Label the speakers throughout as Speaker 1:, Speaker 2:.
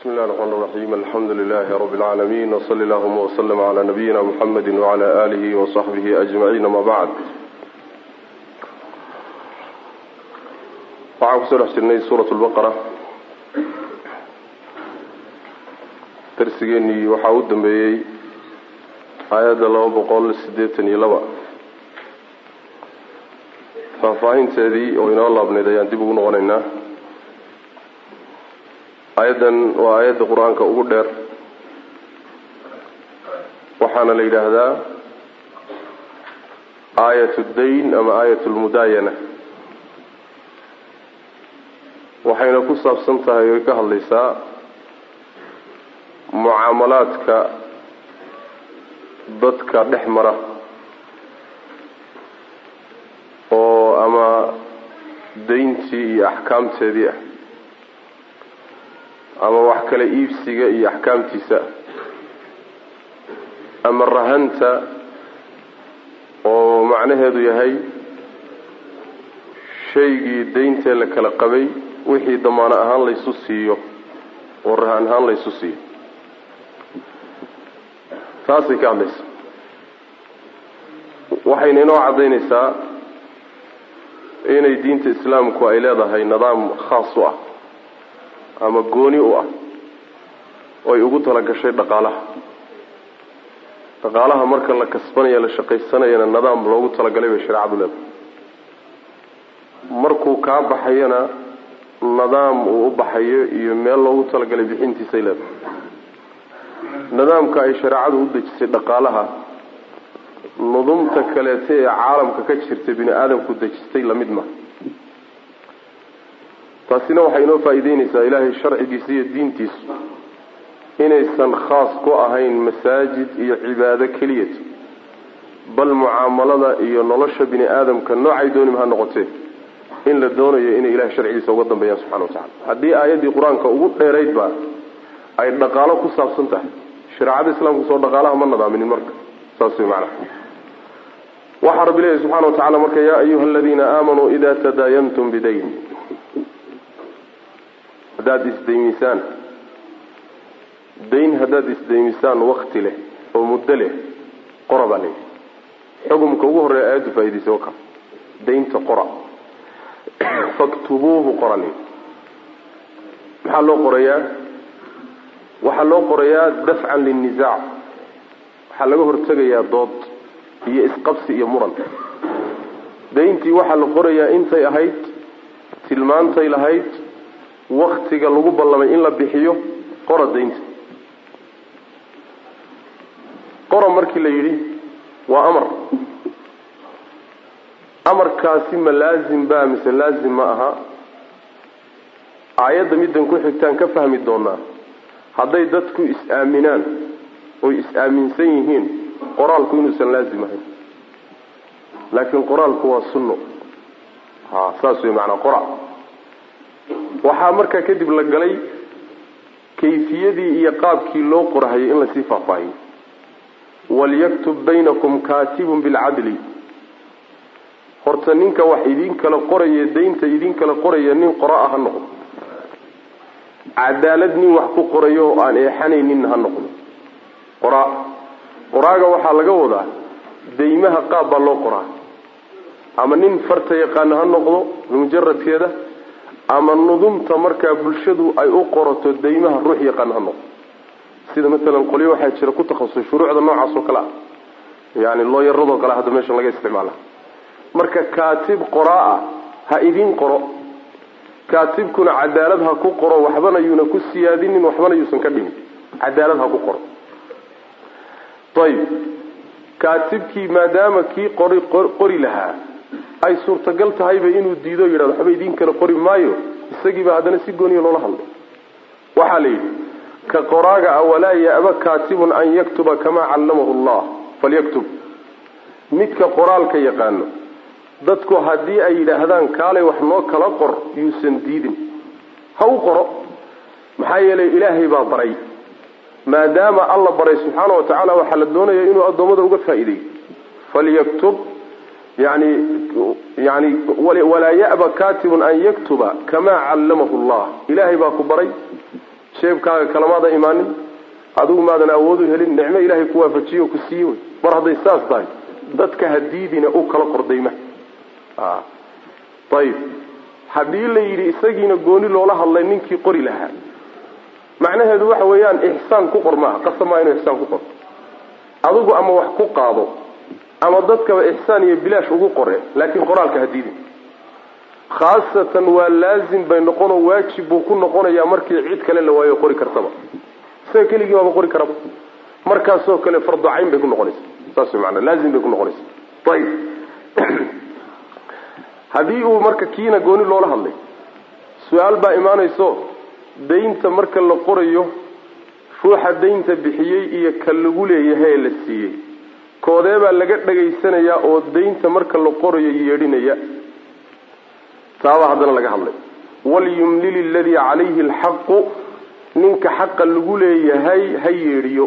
Speaker 1: بسم الله الرحمن الرحيم الحمد لله رب العالمين وصلى اللهم وسلم على نبينا محمد وعلى آله وصحبه أجمعين ما بعد waxaan kusoo dhex jirnay suurat lbaqara darsigeenii waxaa u dambeeyey aayadda laba boqol siddeetan iyo laba faahfaahinteedii oo inoo laabneyd ayaan dib ugu noqonaynaa aayaddan waa aayadda qur-aanka ugu dheer waxaana la yidhaahdaa aayat dayn ama aayat lmudaayana waxayna ku saabsan tahay oy ka hadlaysaa mucaamalaadka dadka dhex mara oo ama dayntii iyo axkaamteedii ah ama wax kale iibsiga iyo axkaamtiisa ama rahanta oo macnaheedu yahay shaygii dayntee la kala qabay wixii damaano ahaan laysu siiyo oo rahan ahaan laysu siiyo taasay ka hadlaysa waxayna inoo caddaynaysaa inay diinta islaamku ay leedahay nidaam khaas u ah ama gooni u ah oo ay ugu talagashay dhaqaalaha dhaqaalaha marka la kasbanaya la shaqaysanayana nidaam loogu talagalay bay shareecadu leedahay markuu kaa baxayana nidaam uu u baxayo iyo meel loogu talagalay bixintiisay leedahay nidaamka ay shareecadu u dejisay dhaqaalaha nudumta kaleeta ee caalamka ka jirta bini aadamku dejistay lamid ma taasina waxay inoo faa'iideynaysaa ilaahay sharcigiisa iyo diintiisu inaysan khaas ku ahayn masaajid iyo cibaado keliyata bal mucaamalada iyo nolosha bini aadamka noocay doonima ha noqotee in la doonayo inay ilahay sharcigiisa uga dambeeyaan subxana watacala haddii aayaddii qur-aanka ugu dheeraydba ay dhaqaalo ku saabsan tahay shareecada islaamku soo dhaqaalaha ma nadaaminin marka saas way macnaha waxaa rabbi leeyahy subxana wa tacala marka yaa ayuha aladiina aamanuu ida tadaayantum bidayn haddaad isdaymisaan dayn haddaad isdaymisaan wakti leh oo muddo leh qora baa layidhi xukumka ugu horreeya aayaddu faa'idaysay waka daynta qora faktubuuhu qora layidhi maxaa loo qorayaa waxaa loo qorayaa dafcan linnisaac waxaa laga hortegayaa dood iyo isqabsi iyo muran dayntii waxaa la qorayaa intay ahayd tilmaantay lahayd waktiga lagu ballamay in la bixiyo qora daynta qora markii la yidhi waa amar amarkaasi ma laazim baa mise laazim ma aha aayadda middan ku xigtaan ka fahmi doonaa hadday dadku is-aaminaan oy is-aaminsan yihiin qoraalku inuusan laazim ahayn laakiin qoraalku waa sunno ha saas wey macanaa qora waxaa markaa kadib la galay kayfiyadii iyo qaabkii loo qorahayay in lasii faahfaahiyo walyaktub baynakum kaatibun bilcadli horta ninka wax idin kala qoraya daynta idin kala qoraya nin qora-a ha noqdo cadaalad nin wax ku qorayo oo aan eexanaynin ha noqdo qoraa qoraaga waxaa laga wadaa daymaha qaab baa loo qoraa ama nin farta yaqaana ha noqdo mujaradkeeda ama nudumta markaa bulshadu ay u qorato daymaha ruux yaqaana ha noqdo sida matalan qolyo waxaa jira ku takhasusay shuruucda noocaas oo kale ah yani looyaradoo kale hadda meeshan laga isticmaala marka kaatib qoraa-a ha idin qoro kaatibkuna cadaalad ha ku qoro waxbana yuuna ku siyaadinin waxbana yuusan ka dhimin cadaalad ha ku qoro ayib kaatibkii maadaama kii qori qori lahaa ay suurtagal tahayba inuu diido yidhahdo waxba idin kala qori maayo isagiiba haddana si gooniya loola hadlay waxaa la yidhi ka qoraaga ah walaa ya'ba kaatibun an yaktuba kamaa callamahu allah falyaktub midka qoraalka yaqaano dadku haddii ay yidhaahdaan kaalay wax noo kala qor yuusan diidin ha u qoro maxaa yeelay ilaahay baa baray maadaama alla baray subxaana wa tacaala waxaa la doonaya inuu addoommada uga faa'iideeyo falyaktub yani yani walaa ya'ba katibun an yaktuba kamaa callamahu allah ilaahay baa ku baray jeebkaaga kalamaada imaanin adigu maadan awoodu helin nicmo ilaahay ku waafajiyo ku siiye wey mar hadday saas tahay dadka hadiidina u kala qordayma ayib haddii la yidhi isagiina gooni loola hadlay ninkii qori lahaa macnaheedu waxa weeyaan ixsaan ku qor maaha qasamaa inuu ixsaan ku qoro adigu ama wax ku qaado ama dadkaba ixsaan iyo bilaash ugu qore laakiin qoraalka hadiidin khaasatan waa laazim bay noqonoo waajib buu ku noqonayaa markii cid kale la waayo qori kartaba isaga keligii baaba qori karaba markaasoo kale farducayn bay ku noqonaysa saas maana laazim bay ku noqonaysa ayib haddii uu marka kiina gooni loola hadlay su-aal baa imaanayso daynta marka la qorayo ruuxa daynta bixiyey iyo ka lagu leeyahay ee la siiyey koodee baa laga dhagaysanayaa oo daynta marka la qorayo yeedhinaya taabaa haddana laga hadlay walyumlil iladii calayhi alxaqu ninka xaqa lagu leeyahay ha yeedhiyo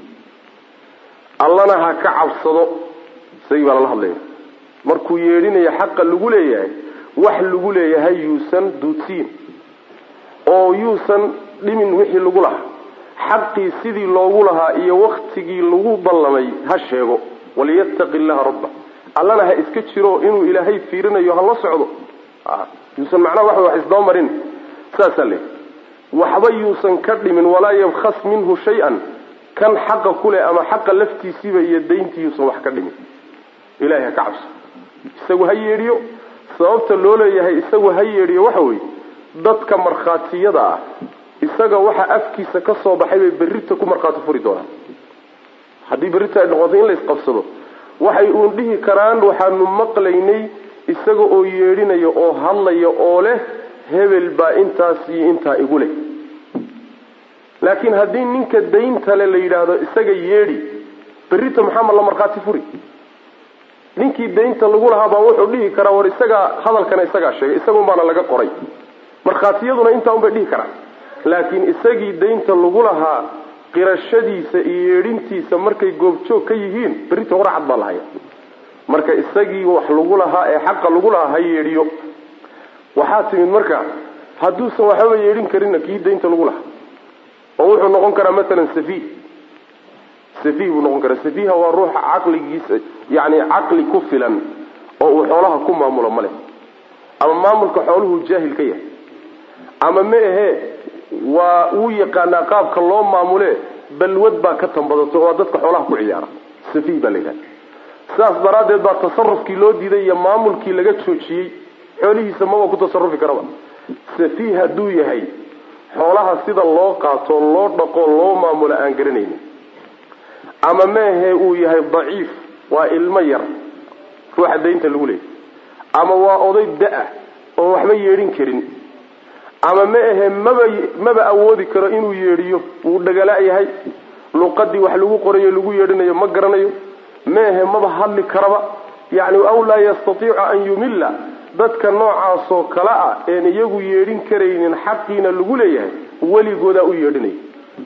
Speaker 1: allana ha ka cabsado isagii baa lala hadlaya markuu yeedhinayo xaqa lagu leeyahay wax lagu leeyahay yuusan duudsiin oo yuusan dhimin wixii lagu lahaa xaqii sidii loogu lahaa iyo waktigii lagu ballamay ha sheego waliyattaqi illaha rabba allana ha iska jiro inuu ilaahay fiirinayo ha la socdo yuusan macnaha waxa wax isdaba marin saasaa le waxba yuusan ka dhimin walaa yabkhas minhu shay-an kan xaqa kuleh ama xaqa laftiisiiba iyo dayntii yuusan wax ka dhimin ilahay ha ka cabso isagu ha yeedhiyo sababta loo leeyahay isagu ha yeedhiyo waxa weeye dadka markhaatiyada ah isaga waxa afkiisa ka soo baxay bay berrita ku markhaati furi doonaan haddii berrita ay noqoto in la isqabsado waxay uun dhihi karaan waxaanu maqlaynay isaga oo yeedhinaya oo hadlaya oo leh hebel baa intaas iyo intaa igu leh laakiin haddii ninka dayntale la yidhaahdo isaga yeedhi berrita maxaama la markhaati furi ninkii daynta lagu lahaa baa wuxuu dhihi karaa war isagaa hadalkana isagaa sheegay isagun baana laga qoray markhaatiyaduna intaa un bay dhihi karaan laakiin isagii daynta lagu lahaa qirashadiisa iyo yeedhintiisa markay goobjoog ka yihiin berrita warcad baa lahaya marka isagii wax lagu lahaa ee xaqa lagu lahaa ha yeedhiyo waxaa timid marka hadduusan waxbaba yeedhin karinna kii daynta lagu lahaa oo wuxuu noqon karaa matalan safiih safiih buu noqon karaa safiiha waa ruuxa caqligiisa yani caqli ku filan oo uu xoolaha ku maamulo ma leh ama maamulka xooluhu jaahil ka yahay ama ma ahee waa uu yaqaanaa qaabka loo maamule balwad baa ka tambadato waa dadka xoolaha ku ciyaara safiih baa la yidhahda sidaas daraaddeed baa tasarufkii loo diiday iyo maamulkii laga joojiyey xoolihiisa maba ku tasarufi karaba safiih hadduu yahay xoolaha sida loo qaato loo dhaqo loo maamulo aan garanaynin ama meehe uu yahay daciif waa ilmo yar ruuxa daynta lagu leeyay ama waa oday da-a oo waxba yeedhin karin ama ma ahe maba maba awoodi karo inuu yeedhiyo wuu dhagala yahay luqadii wax lagu qorayo lagu yeedhinayo ma garanayo ma ahe maba hadli karaba yani aw laa yastatiicu an yumilla dadka noocaasoo kale ah een iyagu yeedhin karaynin xaqiina lagu leeyahay weligoodaa u yeedhinaya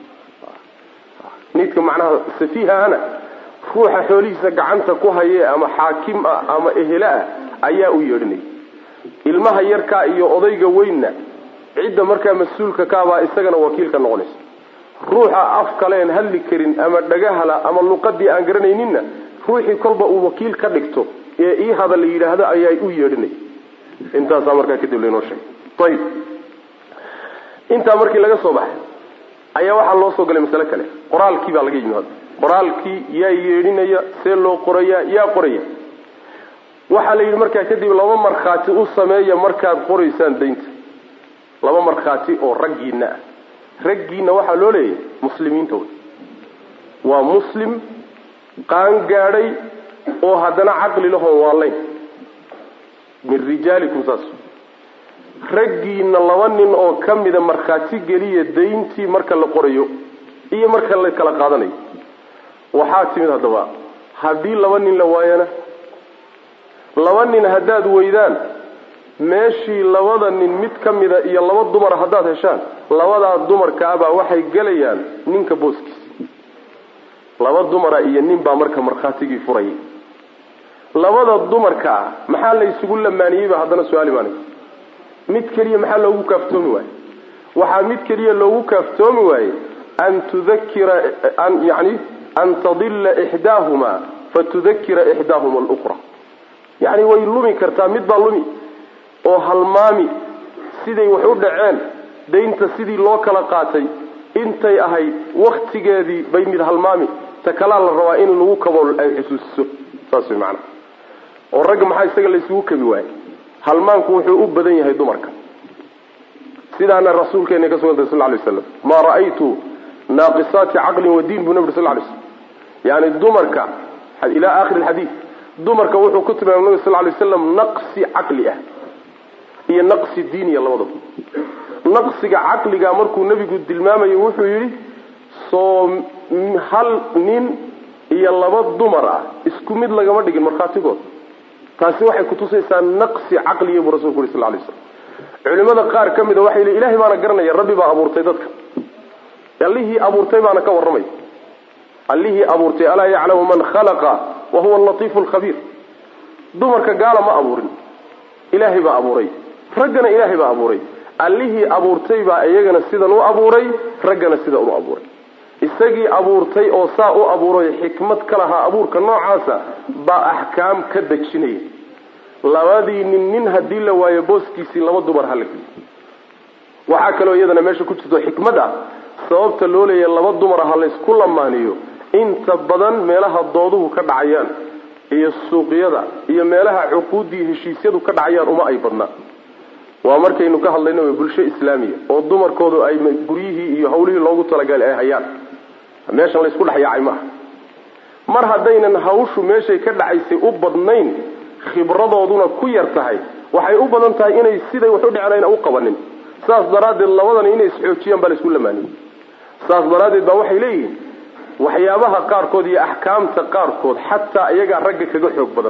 Speaker 1: nidka macnaha safiihahana ruuxa xoolihiisa gacanta ku haye ama xaakim ah ama ehele ah ayaa u yeedhinaya ilmaha yarkaa iyo odayga weynna cidda markaa mas-uulka kaabaa isagana wakiilka noqonaysa ruuxa af kaleen hadli karin ama dhagahala ama luqadii aan garanayninna ruuxii kolba uu wakiil ka dhigto ee ii hada la yidhaahdo ayaa u yeedhinaya intaasaa markaa kadib laynoo sheegay ayib intaa markii laga soo baxay ayaa waxaa loo soo galay masale kale qoraalkii baa laga yimi hadda qoraalkii yaa yeedhinaya see loo qoraya yaa qoraya waxaa la yidhi markaa kadib laba markhaati u sameeya markaad qoraysaan daynta laba markhaati oo raggiina ah raggiina waxaa loo leeyahay muslimiinta wey waa muslim qaan gaadhay oo haddana caqli lahoon waalayn min rijaalikum saas raggiina laba nin oo ka mida markhaati geliya dayntii marka la qorayo iyo marka la kala qaadanayo waxaa timid haddaba haddii laba nin la waayana laba nin haddaad weydaan meeshii labada nin mid ka mida iyo laba dumara haddaad heshaan labadaa dumarkaabaa waxay gelayaan ninka booskiisa laba dumara iyo nin baa marka markhaatigii furayay labada dumarka ah maxaa la isugu lamaaniyeyba haddana su-aal imaanaysa mid keliya maxaa loogu kaaftoomi waayo waxaa mid keliya loogu kaaftoomi waayey an tudakira an yani an tadilla ixdaahuma fatudakira ixdaahuma alukhra yacni way lumi kartaa mid baa lumi oo halmaami siday wax u dhaceen daynta sidii loo kala qaatay intay ahayd waktigeedii bay mid halmaami ta kalaa la rabaa in lagu kabo ay xusuusiso saas way macana oo ragga maxaa isaga la isugu kabi waayey halmaanku wuxuu u badan yahay dumarka sidaana rasuulkeena ka sugantay sal lay slam maa ra'aytu naaqisaati caqlin wa diin buu nabi sal lay slam yani dumarka ilaa akhiri alxadiid dumarka wuxuu ku tilmaamay nabi sal lay slam naqsi caqli ah iyo naqsi diiniya labadaba naqsiga caqliga markuu nebigu tilmaamayo wuxuu yidhi soo hal nin iyo laba dumar ah isku mid lagama dhigin markhaatigood taasi waxay kutusaysaa naqsi caqliya buu rasulku yuri sal lay slam culimada qaar ka mida waxay leeyiin ilahay baana garanaya rabbi baa abuurtay dadka allihii abuurtay baana ka warramay allihii abuurtay alaa yaclamu man khalaqa wa huwa alatiifu alkhabiir dumarka gaala ma abuurin ilaahay baa abuuray raggana ilaahay baa abuuray allihii abuurtay baa iyagana sidan u abuuray raggana sidan u abuuray isagii abuurtay oo saa u abuuray xikmad ka lahaa abuurka noocaasa baa axkaam ka dejinaya labadii nin nin haddii la waayo booskiisii laba dumar hala geliyo waxaa kaloo iyadana meesha ku jirto xikmad ah sababta loo leeyahay laba dumar ha laysku lamaaniyo inta badan meelaha dooduhu ka dhacayaan iyo suuqyada iyo meelaha cuquuddii heshiisyadu ka dhacayaan uma ay badnaa waa markaynu ka hadlayno bulsho islaamiya oo dumarkoodu ay guryihii iyo hawlihii loogu talagalay ay hayaan meeshan laysku dhexyaacay maaha mar haddaynan hawshu meeshay ka dhacaysay u badnayn khibradooduna ku yar tahay waxay u badan tahay inay siday wax u dhicnayna u qabanin saas daraaddeed labadani inay isxoojiyaan baa laysku lamaaniyey saas daraaddeed baa waxay leeyihiin waxyaabaha qaarkood iyo axkaamta qaarkood xataa iyagaa ragga kaga xoog badan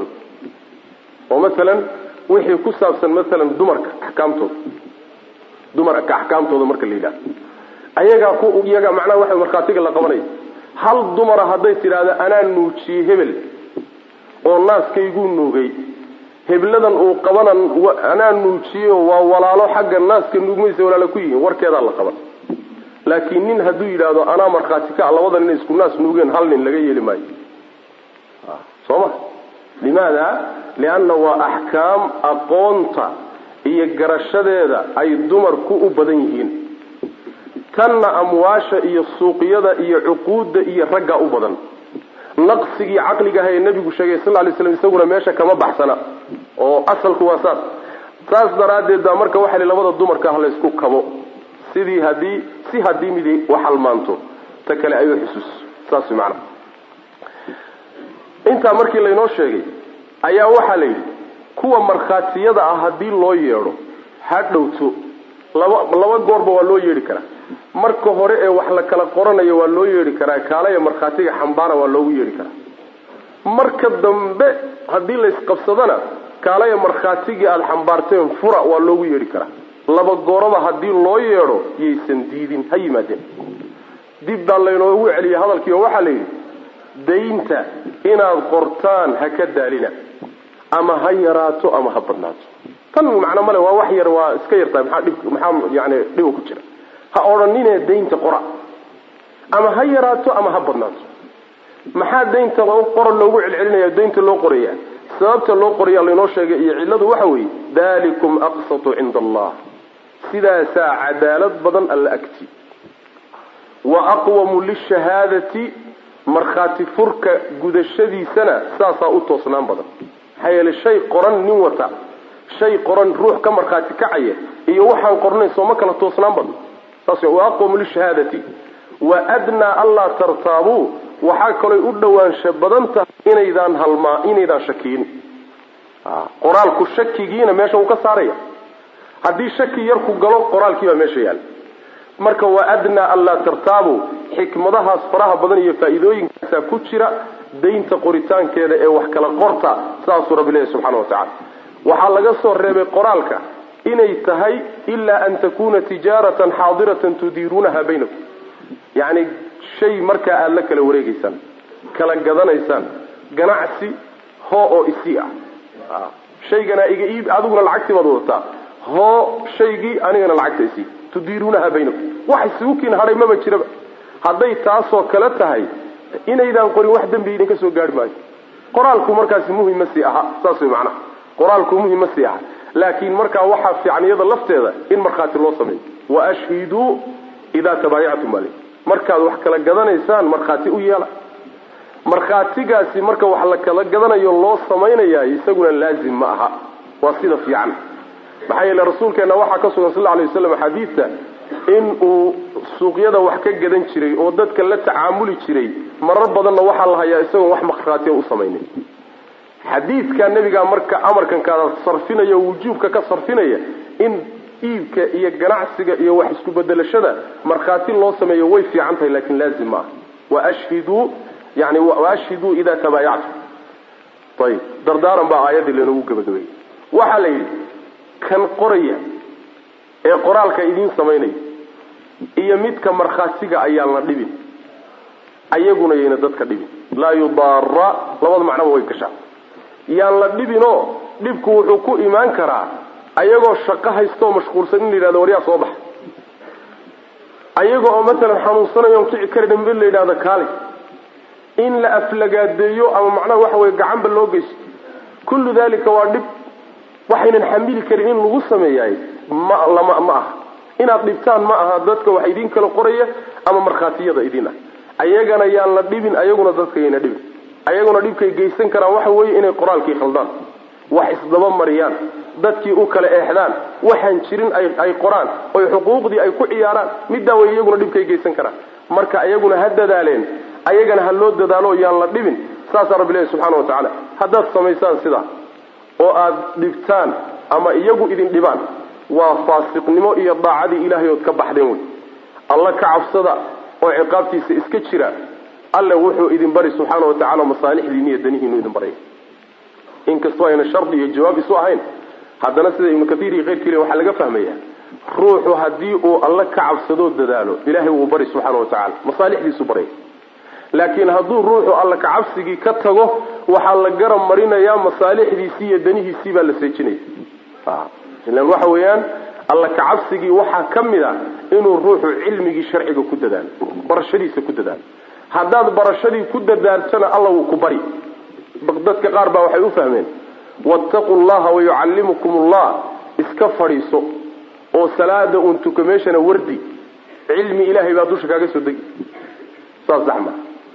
Speaker 1: oo masalan wixii ku saabsan masalan dumarka axkaamtooda dumarka axkaamtooda marka la yidhahdo ayagaa ku iyaga macnaha waxa markhaatiga la qabanaya hal dumara hadday tidhaahdo anaa nuujiyey hebel oo naaskayguu nuugay hebladan uu qabanan anaa nuujiyeyo waa walaalo xagga naaska nuugmaysa walaalo ku yihiin warkeedaa la qaban laakiin nin hadduu yidhaahdo anaa markhaati ka labadan inay isku naas nuugeen hal nin laga yeeli maayo soo ma limaada lianna waa axkaam aqoonta iyo garashadeeda ay dumarku u badan yihiin tanna amwaasha iyo suuqyada iyo cuquudda iyo raggaa u badan naqsigii caqligaha ee nebigu sheegay sal lay slam isaguna meesha kama baxsana oo asalku waa saas saas daraaddeed baa marka waxa li labada dumarka ah laysku kabo sidii haddii si haddii midi wax halmaanto ta kale ay u xusuuso saas way macanaha intaa markii laynoo sheegay ayaa waxaa la yidhi kuwa markhaatiyada ah haddii loo yeedho ha dhowto laba laba goorba waa loo yeedhi karaa marka hore ee wax la kala qoranayo waa loo yeedhi karaa kaalaya markhaatiga xambaara waa loogu yeedhi karaa marka dambe haddii laysqabsadana kaalaya markhaatigii aada xambaarteen fura waa loogu yeedhi karaa laba gooraba haddii loo yeedho yaysan diidin ha yimaadeen dib baa laynoogu celiyay hadalkii oo waxaa la yidhi daynta inaad qortaan ha ka daalina ama ha yaraato ama ha badnaato tan macno male waa wax yar waa iska yartahay maxaa dhib maxaa yani dhiba ku jira ha odhanine daynta qora ama ha yaraato ama ha badnaato maxaa daynta qora loogu celcelinaya daynta loo qoraya sababta loo qoraya laynoo sheegay iyo cilladu waxa weeye dalikum aqsatu cinda allah sidaasaa cadaalad badan alla agti wa aqwamu lishahaadati markhaati furka gudashadiisana saasaa u toosnaan badan maxaa yeele shay qoran nin wata shay qoran ruux ka markhaati kacaya iyo waxaan qornayn sooma kala toosnaan badno saas wa aqwamu lishahaadati wa adnaa anlaa tartaabuu waxaa kalooy u dhowaansha badan tahay inaydaan halmaa inaydaan shakiyin qoraalku shakigiina meesha uu ka saaraya haddii shaki yarku galo qoraalkii baa meesha yaala marka wa adnaa anlaa tartaabuu xikmadahaas faraha badan iyo faa-iidooyinkaasaa ku jira daynta qoritaankeeda ee wax kala qorta saasuu rabbi leeyahy subxana wa tacala waxaa laga soo reebay qoraalka inay tahay ilaa an takuna tijaaratan xaadiratan tudiiruunaha baynakum yacni shay markaa aada la kala wareegeysaan kala gadanaysaan ganacsi hoo oo isii ah shayganaa iga iib adiguna lacagtii baad wadataa hoo shaygii anigana lacagta isii tudiiruunaha baynakum wax isugu kiin hadhay maba jiraba hadday taasoo kale tahay inaydaan qorin wax dembi idinka soo gaari maayo qoraalku markaasi muhim ma sii aha saas way macnaha qoraalku muhim ma sii aha laakiin markaa waxaa fiican iyada lafteeda in markhaati loo sameeyo wa ashhiduu idaa tabaayactum ale markaad wax kala gadanaysaan markhaati u yeela markhaatigaasi marka wax la kala gadanayo loo samaynayaay isaguna laazim ma aha waa sida fiican maxaa yeele rasuulkeenna waxaa ka sugan sal lla alay waslam xadiidta in uu suuqyada wax ka gadan jiray oo dadka la tacaamuli jiray marar badanna waxaa la hayaa isagoon wax markhaatiya u samaynin xadiidka nebigaa marka amarkan kaada sarfinaya o wujuubka ka sarfinaya in iibka iyo ganacsiga iyo wax isku bedelashada markhaati loo sameeyo way fiican tahay lakin laazim ma aha washhiduu yani waashhiduu idaa tabaayactum ayib dardaaran baa aayaddii lanogu gabagabeeyey waxaa la yidhi kan qoraya ee qoraalka idiin samaynaya iyo midka markhaatiga ayaan la dhibin ayaguna yayna dadka dhibin laa yudaara labada macnoba way gashaa yaan la dhibinoo dhibku wuxuu ku imaan karaa ayagoo shaqo haystaoo mashquulsan in la yidhahdo waryaa soo baxa ayaga oo matalan xanuunsanayo on kici karin in la yidhahdo kaali in la aflagaadeeyo ama macnaha waxa weye gacanba loo geysto kullu dalika waa dhib waxaynan xamili karin in lagu sameeyahay ma lama ma aha inaad dhibtaan ma aha dadka wax idiin kala qoraya ama markhaatiyada idiin ah ayagana yaan la dhibin ayaguna dadka yayna dhibin ayaguna dhibkay geysan karaan waxa weeye inay qoraalkii khaldaan wax isdaba mariyaan dadkii u kala eexdaan waxaan jirin ay qoraan oy xuquuqdii ay ku ciyaaraan middaa way iyaguna dhibkay geysan karaan marka ayaguna ha dadaaleen ayagana ha loo dadaalo yaan la dhibin saasaa rabbi ilahi subxana wa tacaala haddaad samaysaan sidaa oo aad dhibtaan ama iyagu idin dhibaan waa faasiqnimo iyo daacadii ilaahay ood ka baxdeen wey alla ka cabsada oo ciqaabtiisa iska jira alle wuxuu idin bari subxaana wa tacala masaalixdiini iyo danihiinu idin baraya inkastoo ayna shardi iyo jawaab isu ahayn haddana sida ibnu kathiir iyo keyrkii le waxaa laga fahmaya ruuxu haddii uu alle ka cabsadoo dadaalo ilaahay wuu bari subxaana wa tacala masaalixdiisu baraya laakiin hadduu ruuxu alla kacabsigii ka tago waxaa la garab marinayaa masaalixdiisii iyo danihiisii baa la seejinaya ilan waxa weeyaan alla kacabsigii waxaa ka mid a inuu ruuxu cilmigii sharciga ku dadaalo barashadiisa ku dadaalo haddaad barashadii ku dadaaltana alla wuu ku bari dadka qaar baa waxay u fahmeen wattaqu llaha wayucallimukum allah iska fadhiiso oo salaada uun tuka meeshana wardi cilmi ilaahay baa dusha kaaga soo degi saas daxma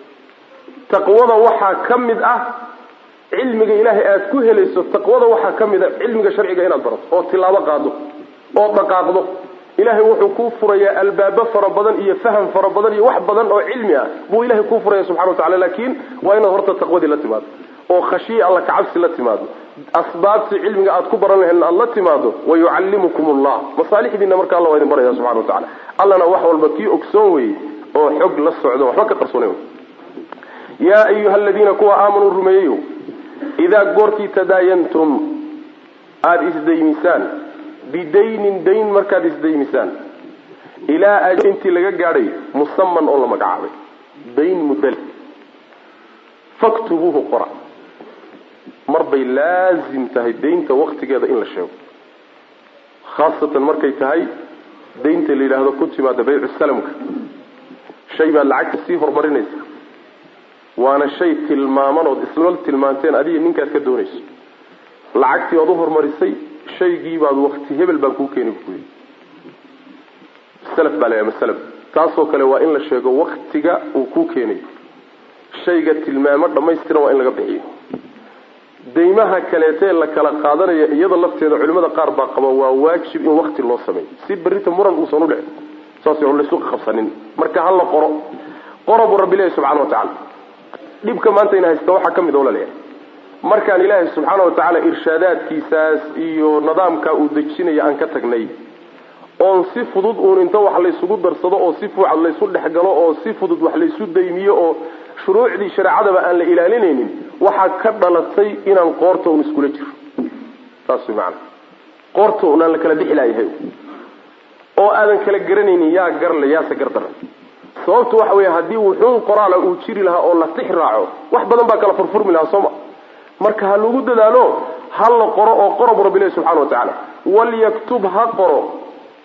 Speaker 1: taqwada waxaa ka mid ah cilmiga ilaahay aada ku helayso taqwada waxaa ka mid a cilmiga sharciga inaad barato oo tilaabo qaado oo dhaqaaqdo ilaahay wuxuu kuu furayaa albaabo fara badan iyo faham fara badan iyo wax badan oo cilmi ah buu ilahay kuu furaya subxana wa tacala laakiin waa inaad horta taqwadii la timaado oo khashiya alla kacabsi la timaado asbaabtii cilmiga aad ku baran lahayn aad la timaado wayucallimukum allah masaalixdiina marka alla waa idin baraya subxana wa tacala allana wax walba kii ogsoon weye oo xog la socdo waxba ka qarsoona yaa ayuha aladiina kuwa aamanuu rumeeyeyo idaa goortii tadaayantum aada isdaymisaan bidaynin dayn markaad isdaymisaan ilaa intii laga gaadhay musaman oo la magacaabay dayn mudal faktubuuhu qora mar bay laazim tahay daynta waktigeeda in la sheego khaasatan markay tahay daynta la yidhaahdo ku timaada baycu salamka shay baad lacagta sii horumarinaysa waana shay tilmaaman ood isla tilmaanteen adiga ninkaad ka doonayso lacagtii ood u horumarisay shaygii baad wakti hebel baan kuu keeni buy salaf baa la masalab taasoo kale waa in la sheego waktiga uu kuu keenayo shayga tilmaamo dhamaystiran waa in laga bixiyo daymaha kaleetee la kala qaadanaya iyada lafteeda culimada qaar baa qaba waa waajib in wakti loo sameeyo si berita muran uusan udhicin saas laysu qabsanin marka ha la qoro qora buu rabbi ilahi subxana wa tacala dhibka maanta ina haysta waxaa ka mid oo laleeyahay markaan ilaahay subxaana wa tacaala irshaadaadkiisaas iyo nidaamka uu dejinaya aan ka tagnay oon si fudud uun inta wax laysugu darsado oo si fuucad laysu dhexgalo oo si fudud wax laysu daymiyo oo shuruucdii shareecadaba aan la ilaalinaynin waxaa ka dhalatay inaan qoorta un iskula jiro saas way macanaa qoorta un aan la kala bixi laayahay oo aadan kala garanaynin yaa garle yaase gardaran sababtu waxa weeye haddii wuxuun qoraala uu jiri lahaa oo la tix raaco wax badan baa kala furfurmi lahaa sooma marka ha lagu dadaalo ha la qoro oo qoro bu rabbi ilahi subxana wa tacaala walyaktub ha qoro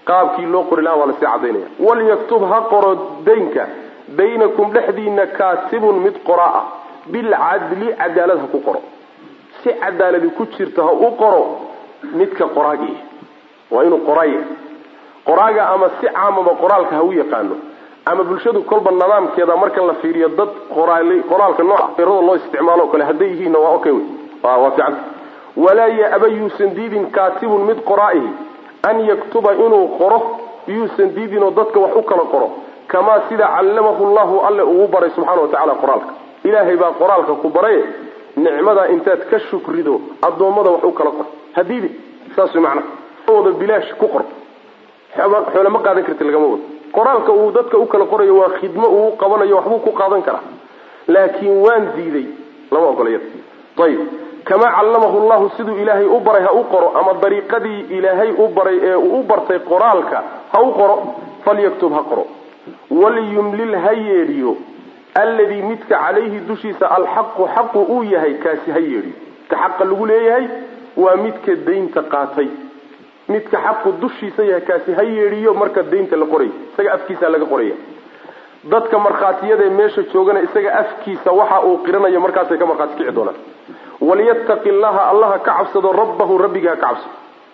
Speaker 1: qaabkii loo qori lahaa waa lasii cadaynaya walyaktub ha qoro daynka baynakum dhexdiina kaatibun mid qoraa ah bilcadli cadaalad ha ku qoro si cadaaladi ku jirta ha u qoro midka qoraagii waa inuu qoraaya qoraaga ama si caamaba qoraalka ha u yaqaano ama bulshadu kolba nidaamkeeda marka la fiiriyo dad qoraalka nooca erada loo isticmaalo o kale hadday yihiinna waa okay waa fiican walaa ya-aba yuusan diidin kaatibun mid qoraa'ihi an yaktuba inuu qoro yuusan diidinoo dadka wax u kala qoro kamaa sida callamahu llahu alle ugu baray subxaana wa tacala qoraalka ilaahay baa qoraalka ku baray nicmadaa intaad ka shukrido addoommada wax u kala qor hadiidi saas way macnaha wada bilaash ku qor xoole ma qaadan karti lagama wado qoraalka uu dadka u kala qorayo waa khidmo uu qabanayo waxbuu ku qaadan karaa laakiin waan diiday lama ogolayada ayib kamaa callamahu llahu siduu ilaahay u baray ha u qoro ama dariiqadii ilaahay u baray ee uu u bartay qoraalka ha u qoro falyaktub ha qoro waliyumlil ha yeedhiyo alladii midka calayhi dushiisa alxaqu xaqu uu yahay kaasi ha yeedhiyo ka xaqa lagu leeyahay waa midka daynta qaatay midka xaqu dushiisa yahay kaasi ha yeedhiyo marka daynta la qoray isaga afkiisa laga qoraya dadka markhaatiyadae meesha joogana isaga afkiisa waxa uu qiranayo markaasay ka markhaati kici doonaan walyattaqi llaha allaha ka cabsado rabbahu rabbiga ha ka cabsado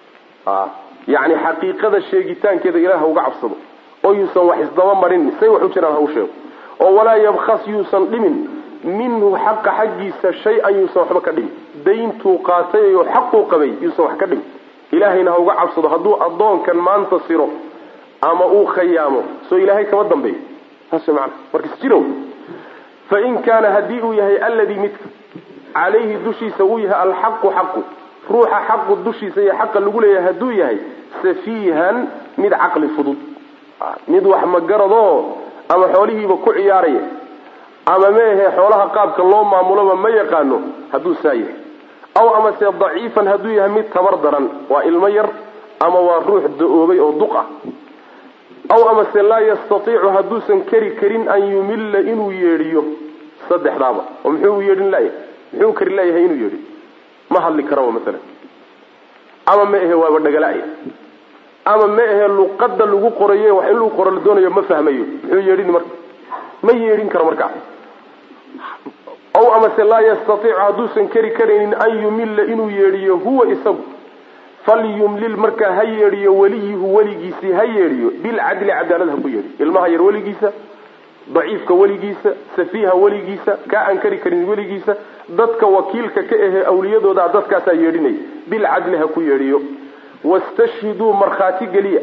Speaker 1: yani xaqiiqada sheegitaankeeda ilaah ha uga cabsado oo yuusan wax isdaba marin say wax u jiraan ha u sheego oo walaa yabkhas yuusan dhimin minhu xaqa xaggiisa shay-an yuusan waxba ka dhimin dayntuu qaatay oo xaquu qabay yuusan wax ka dhimin ilaahayna ha uga cabsado hadduu addoonkan maanta siro ama uu khayaamo soo ilaahay kama dambeeyo saas way macana markas jirow fa in kaana haddii uu yahay alladii midka calayhi dushiisa uu yahay alxaqu xaqu ruuxa xaqu dushiisa iyo xaqa lagu leeyahay hadduu yahay safiihan mid caqli fudud mid wax magaradoo ama xoolihiiba ku ciyaaraya ama meehe xoolaha qaabka loo maamuloba ma yaqaano hadduu saa yahay aw amase daciifan hadduu yahay mid tabar daran waa ilmo yar ama waa ruux da-oobay oo duq ah aw amase laa yastatiicu hadduusan keri karin an yumilla inuu yeedhiyo saddexdaaba oo muxuu yeedhin layahay muxuu kari layahay inuu yeedhiyo ma hadli karaba maalan ama ma ahe waaba dhagala'ya ama ma ahe luqada lagu qoraye wax in lagu qoro la doonayo ma fahmayo muxuu yeedhin marka ma yeedhin karo markaa aw amase laa yastatiicu hadduusan keri karaynin an yumilla inuu yeedhiyo huwa isagu falyumlil markaa ha yeedhiyo weliyuhu weligiisii ha yeedhiyo bilcadli cadaalad ha ku yeedhiyo ilmaha yar weligiisa daciifka weligiisa safiiha weligiisa kaa aan kari karin weligiisa dadka wakiilka ka ahee awliyadooda dadkaasaa yeedhinaya bilcadli ha ku yeedhiyo wastashhiduu markhaati geliya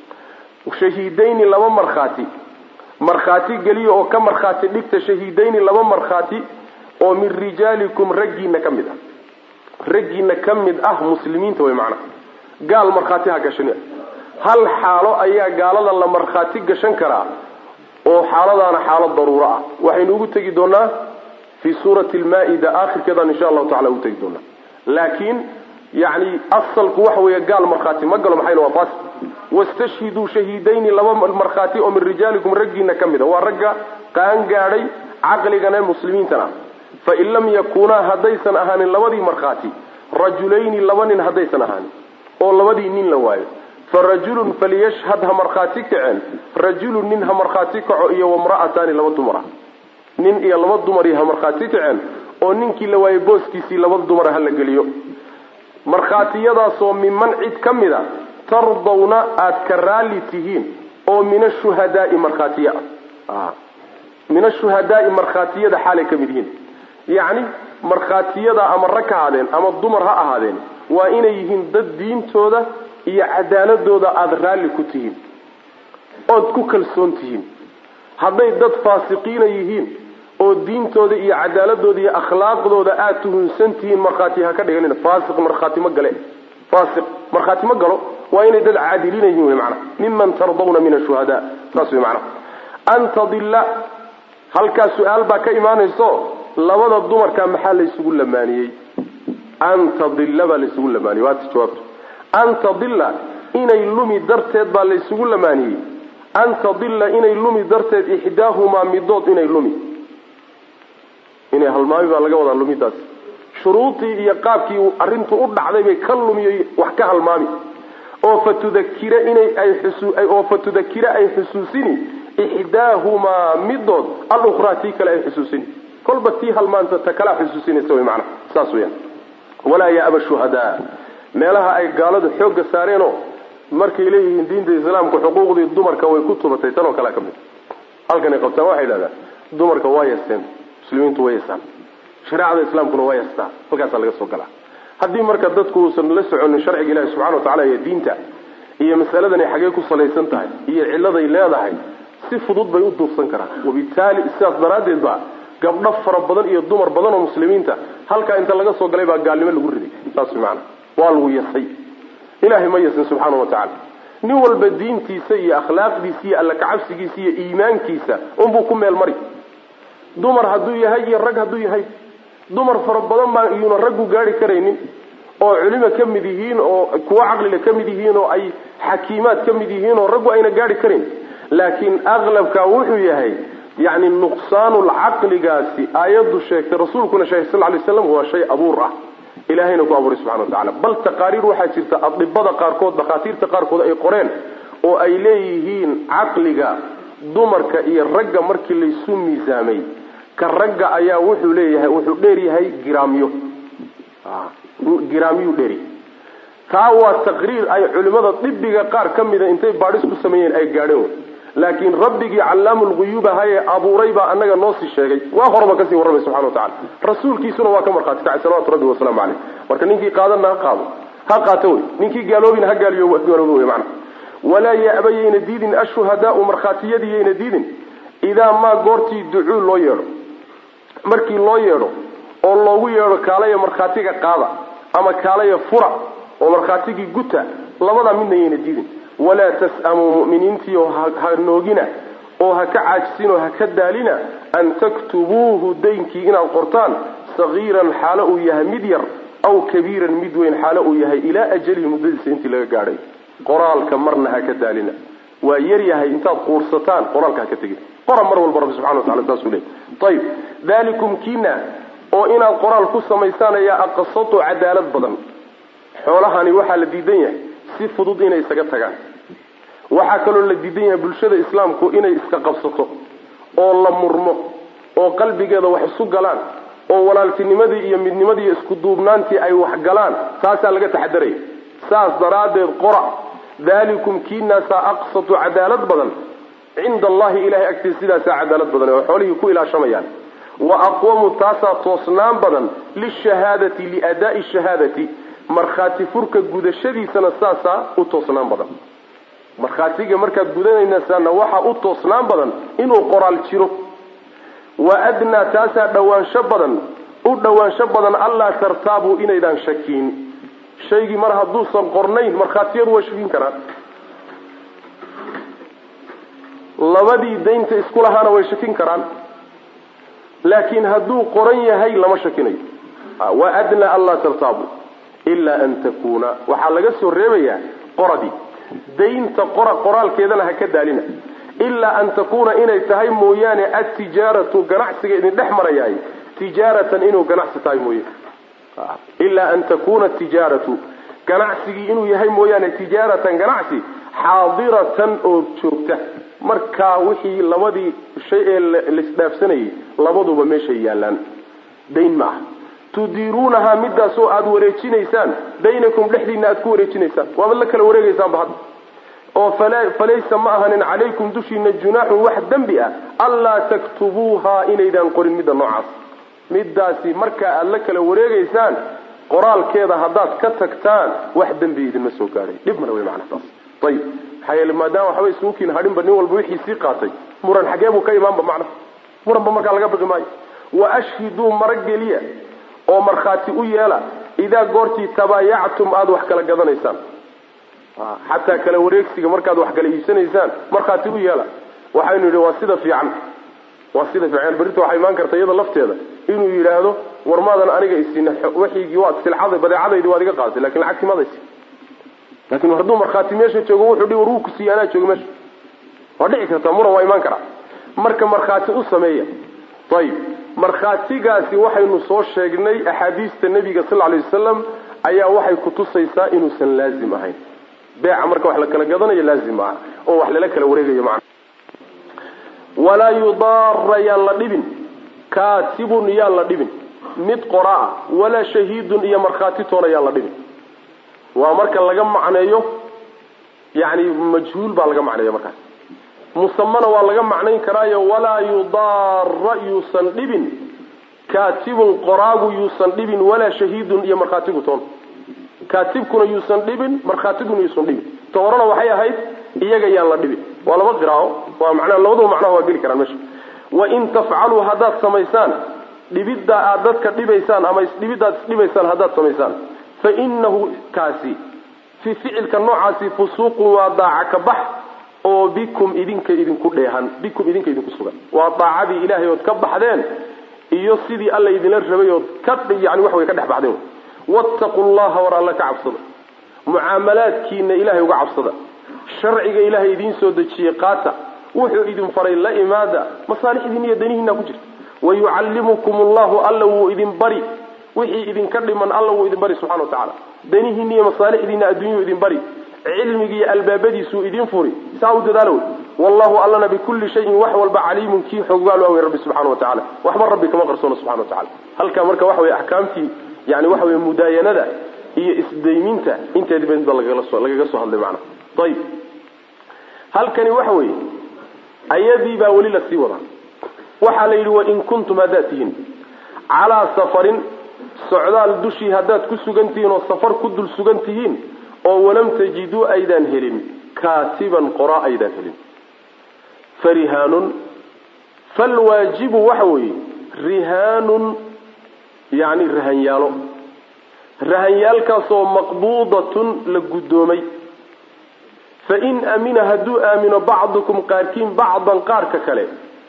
Speaker 1: shahiidayni laba markhaati markhaati geliya oo ka markhaati dhigta shahiidayni laba markhaati oo min rijaalikum raggiina ka mid ah raggiina ka mid ah muslimiinta way macnaha gaal markhaati ha gashan hal xaalo ayaa gaalada la markhaati gashan karaa oo xaaladaana xaalad daruuro ah waxaynu ugu tegi doonaa fii suurati lmaa-ida aakhirkeedaan insha allahu tacala ugu tegi doonaa laakiin yani asalku waxa weeye gaal markhaati ma galo maxayna waa fas wastashhiduu shahiidayni laba markhaati oo min rijaalikum raggiina ka mid a waa ragga qaan gaadhay caqligana muslimiintana fain lam yakunaa haddaysan ahaanin labadii markhaati rajulayni laba nin haddaysan ahaanin oo labadii nin la waayo farajulun faliyashhad ha markhaati kaceen rajulun nin ha markhaati kaco iyo wamra'ataani laba dumar ah nin iyo laba dumari ha markhaati kaceen oo ninkii la waayey booskiisii laba dumara ha la geliyo markhaatiyadaasoo miman cid ka mid a tardawna aada ka raalli tihiin oo min ashuhadaai markhaatiya ah min ashuhadaai markhaatiyada xaalay ka mid yihiin yacni markhaatiyada ama rag ha ahaadeen ama dumar ha ahaadeen waa inay yihiin dad diintooda iyo cadaaladooda aada raalli ku tihiin ood ku kalsoon tihiin hadday dad faasiqiina yihiin oo diintooda iyo cadaaladooda iyo akhlaaqdooda aada tuhunsan tihiin markhaati ha ka dhiganin faasiq markhaati ma gale faasiq markhaati ma galo waa inay dad caadiliina yihiin wey macana miman tardawna min ashuhadaa saas wey macana an tadilla halkaas su-aal baa ka imaanayso labada dumarka maxaa laysugu lamaaniyey an tadilla baa laysugu lamaaniyey waati jawaabtu an tadilla inay lumi darteed baa laysugu lamaaniyey an tadilla inay lumi darteed ixdaahumaa midood inay lumi inay halmaami baa laga wadaa lumidaas shuruudii iyo qaabkii arrintu u dhacday bay ka lumiyo wax ka halmaami oo fatudakira inay ay oo fatudakira ay xusuusini ixdaahumaa midood alukhraa tii kale ay xusuusini kolba tii halmaanta ta kalea xusuusinaysa wy maanaa saas weyaan walaa yaaba shuhadaa meelaha ay gaaladu xoogga saareenoo markay leeyihiin diinta islaamka xuquuqdii dumarka way ku tubatay tan oo kalea ka mid halkanay qabtaan waxay idhahdaan dumarka waa yasteen muslimiintu way yasaan shareecada islaamkuna waa yastaa halkaasaa laga soo galaa haddii marka dadku uusan la soconin sharciga ilahi subxana watacala iyo diinta iyo masaladanay xagee ku salaysan tahay iyo cilladay leedahay si fudud bay u duufsan karaan wabitaali sidaas daraaddeed ba gabdho fara badan iyo dumar badan oo muslimiinta halkaa inta laga soo galay baa gaalnimo lagu riday saas maana waa lagu yasay ilahay ma yasin subxaana wa tacala nin walba diintiisa iyo akhlaaqdiisa iyo alla kacabsigiisa iyo iimaankiisa unbuu ku meel mari dumar hadduu yahay iyo rag hadduu yahay dumar fara badan baa iyuuna raggu gaari karaynin oo culimo ka mid yihiin oo kuwo caqliga ka mid yihiin oo ay xakiimaad ka mid yihiin oo raggu ayna gaari karayn laakiin aqlabka wuxuu yahay yani nuqsaanul caqligaasi aayaddu sheegtay rasuulkuna sheegay sal lay slam waa shay abuur ah ilahayna ku abuuray subxana watacala bal taqaariir waxaa jirta adibada qaarkood dhakhaatiirta qaarkood ay qoreen oo ay leeyihiin caqliga dumarka iyo ragga markii laysu miisaamay ka ragga ayaa wuxuu leeyahay wuxuu dheer yahay giraamyo giraamyuu dheeri taa waa taqriir ay culimada dibiga qaar ka mida intay baadhis ku sameeyeen ay gaadheen laakiin rabbigii callaamulguyuub ahaye abuuray baa anaga noo sii sheegay waa horaba kasii warramay subxana watacala rasuulkiisuna waa ka markhaati kacay salawatu rabbi wasalaamu caleyh marka ninkii qaadana ha qaado ha qaato wey ninkii gaaloobina ha gaaliyo gaaloobo wey macana walaa ya'ba yayna diidin ashuhadaau markhaatiyadii yayna diidin idaa maa goortii ducuu loo yeedho markii loo yeedho oo loogu yeedho kaalaya markhaatiga qaada ama kaalaya fura oo markhaatigii guta labadaa midna yayna diidin walaa tas'amuu mu'miniintiio ha noogina oo ha ka caajisin oo ha ka daalina an taktubuuhu daynkii inaad qortaan sagiiran xaalo uu yahay mid yar aw kabiiran mid weyn xaalo uu yahay ilaa ajalihi muddadiisa intii laga gaadhay qoraalka marna ha ka daalina waa yar yahay intaad quursataan qoraalka ha ka tegin qora mar walba rabbi subxana watacala saasuu leey ayib dalikum kiina oo inaad qoraal ku samaysaan ayaa aqsatu cadaalad badan xoolahani waxaa la diidan yahay si fudud inay isaga tagaan waxaa kaloo la diidan yahay bulshada islaamku inay iska qabsato oo la murmo oo qalbigeeda wax isu galaan oo walaaltinimadii iyo midnimadii iyo isku duubnaantii ay wax galaan taasaa laga taxadaraya saas daraaddeed qora dalikum kiinaasaa aqsatu cadaalad badan cinda allahi ilahay agtiisa sidaasaa cadaalad badan oo xoolihii ku ilaashamayaan wa aqwamu taasaa toosnaan badan lishahaadati liadaai shahaadati markhaati furka gudashadiisana saasaa u toosnaan badan markhaatiga markaad gudanaynasaana waxaa u toosnaan badan inuu qoraal jiro wa adnaa taasaa dhawaansho badan u dhawaansho badan allaa tartaabuu inaydaan shakiin shaygii mar hadduusan qornayn markhaatiyadu waa shakin karaan labadii daynta isku lahaana way shakin karaan laakiin hadduu qoran yahay lama shakinayo wa adnaa anlaa tartaabu ilaa an takuuna waxaa laga soo reebayaa qoradii daynta qora qoraalkeedana ha ka daalina ilaa an takuuna inay tahay mooyaane atijaaratu ganacsiga idin dhex marayaay tijaaratan inuu ganacsi tahay mooye ilaa an takuuna tijaaratu ganacsigii inuu yahay mooyaane tijaaratan ganacsi xaadiratan oo joogta markaa wixii labadii shay ee laisdhaafsanayay labaduba meeshay yaallaan dayn ma aha tudiiruunahaa midaasoo aada wareejinaysaan baynakum dhexdiina aad ku wareejinaysaan waabad la kala wareegaysaanba hadda oo falaysa ma ahanin calaykum dushiina junaaxun wax dembi ah anlaa taktubuuhaa inaydaan qorin midda noocaas midaasi markaa aada la kala wareegaysaan qoraalkeeda haddaad ka tagtaan wax dembi idinma soo gaadhay dhib mana wey macnaa taas ayib maxaa yeele maadaama waxba isugukiin hadhinba nin walba wixii sii qaatay muran xagee buu ka imaanba macna muranba markaa laga baqi maayo wa ashhiduu marageliya oo markhaati u yeela idaa goortii tabaayactum aada wax kala gadanaysaan xataa kala wareegsiga markaad wax kala iibsanaysaan markhaati u yeela waxaynu yidhi waa sida fiican waa sida fiican berrinta waxaa imaan karta iyada lafteeda inuu yidhaahdo war maadan aniga isiina waxaygii waad silcada badeecadaydi waad iga qaadatay lakin lacagtii madaysi laakin hadduu markhaati meesha joogo wuxuu dhi war wuu ku siiya anaa joogo meesha waa dhici kartaa muran waa imaan karaa marka markhaati u sameeya ayib markhaatigaasi waxaynu soo sheegnay axaadiista nebiga sal lay wasalam ayaa waxay kutusaysaa inuusan laazim ahayn beeca marka wax la kala gadanayo laazim maaha oo wax lala kala wareegayo macna walaa yudaara yaan la dhibin kaatibun yaan la dhibin mid qoraa walaa shahiidun iyo markhaati toona yaan la dhibin waa marka laga macneeyo yani majhuul baa laga macneeya markaas musamana waa laga macnayn karaayo walaa yudaara yuusan dhibin kaatibun qoraagu yuusan dhibin walaa shahiidun iyo markhaatigu toona kaatibkuna yuusan dhibin markhaatiguna yuusan dhibin ta horena waxay ahayd iyaga yaan la dhibin waa laba qiraao waa manaa labadaba macnaha waa geli karaan meesha wain tafcaluu haddaad samaysaan dhibidda aad dadka dhibaysaan ama isdhibiddaad isdhibaysaan haddaad samaysaan fa inahu kaasi fi ficilka noocaasi fusuuqun waa daaca ka bax oo bikum idinka idinku dheehan bikum idinka idinku sugan waa daacadii ilaahay ood ka baxdeen iyo sidii alla idinla rabay ood ka yani wax way ka dhex baxdeen wattaqu llaha war alla ka cabsada mucaamalaadkiina ilahay uga cabsada sharciga ilaahay idiin soo dejiyey qaata wuxuu idin faray la imaada masaalixdiina iyo danihiina ku jirta wayucallimukum allahu alla wuu idin bari wixii idinka dhiman alla wuu idin bari subxana wa tacaala danihiina iyo masaalixdiina adduunyuu idin bari cilmigi iyo albaabadiisuu idin furi saa u dadaalo wey wallahu allana bikulli shayin wax walba caliimun kii xoggaal awey rabbi subxana wa tacala waxba rabbi kama qarsoono subxana wa tacala halkaa marka waxa weye axkaamtii yani waxa weye mudaayanada iyo isdayminta inteediba inba lagaga soo lagaga soo hadlay macana ayib halkani waxa weeye ayadii baa weli lasii wadaa waxaa la yidhi wain kuntum haddaad tihiin calaa safarin socdaal dushii haddaad ku sugan tihiin oo safar ku dul sugan tihiin oo walam tajiduu aydaan helin kaatiban qoraa aydaan helin farihaanun falwaajibu waxa weeye rihaanun yani rahanyaalo rahanyaalkaasoo maqbuudatun la guddoomay fain amina hadduu aamino bacdukum qaarkiin bacdan qaarka kale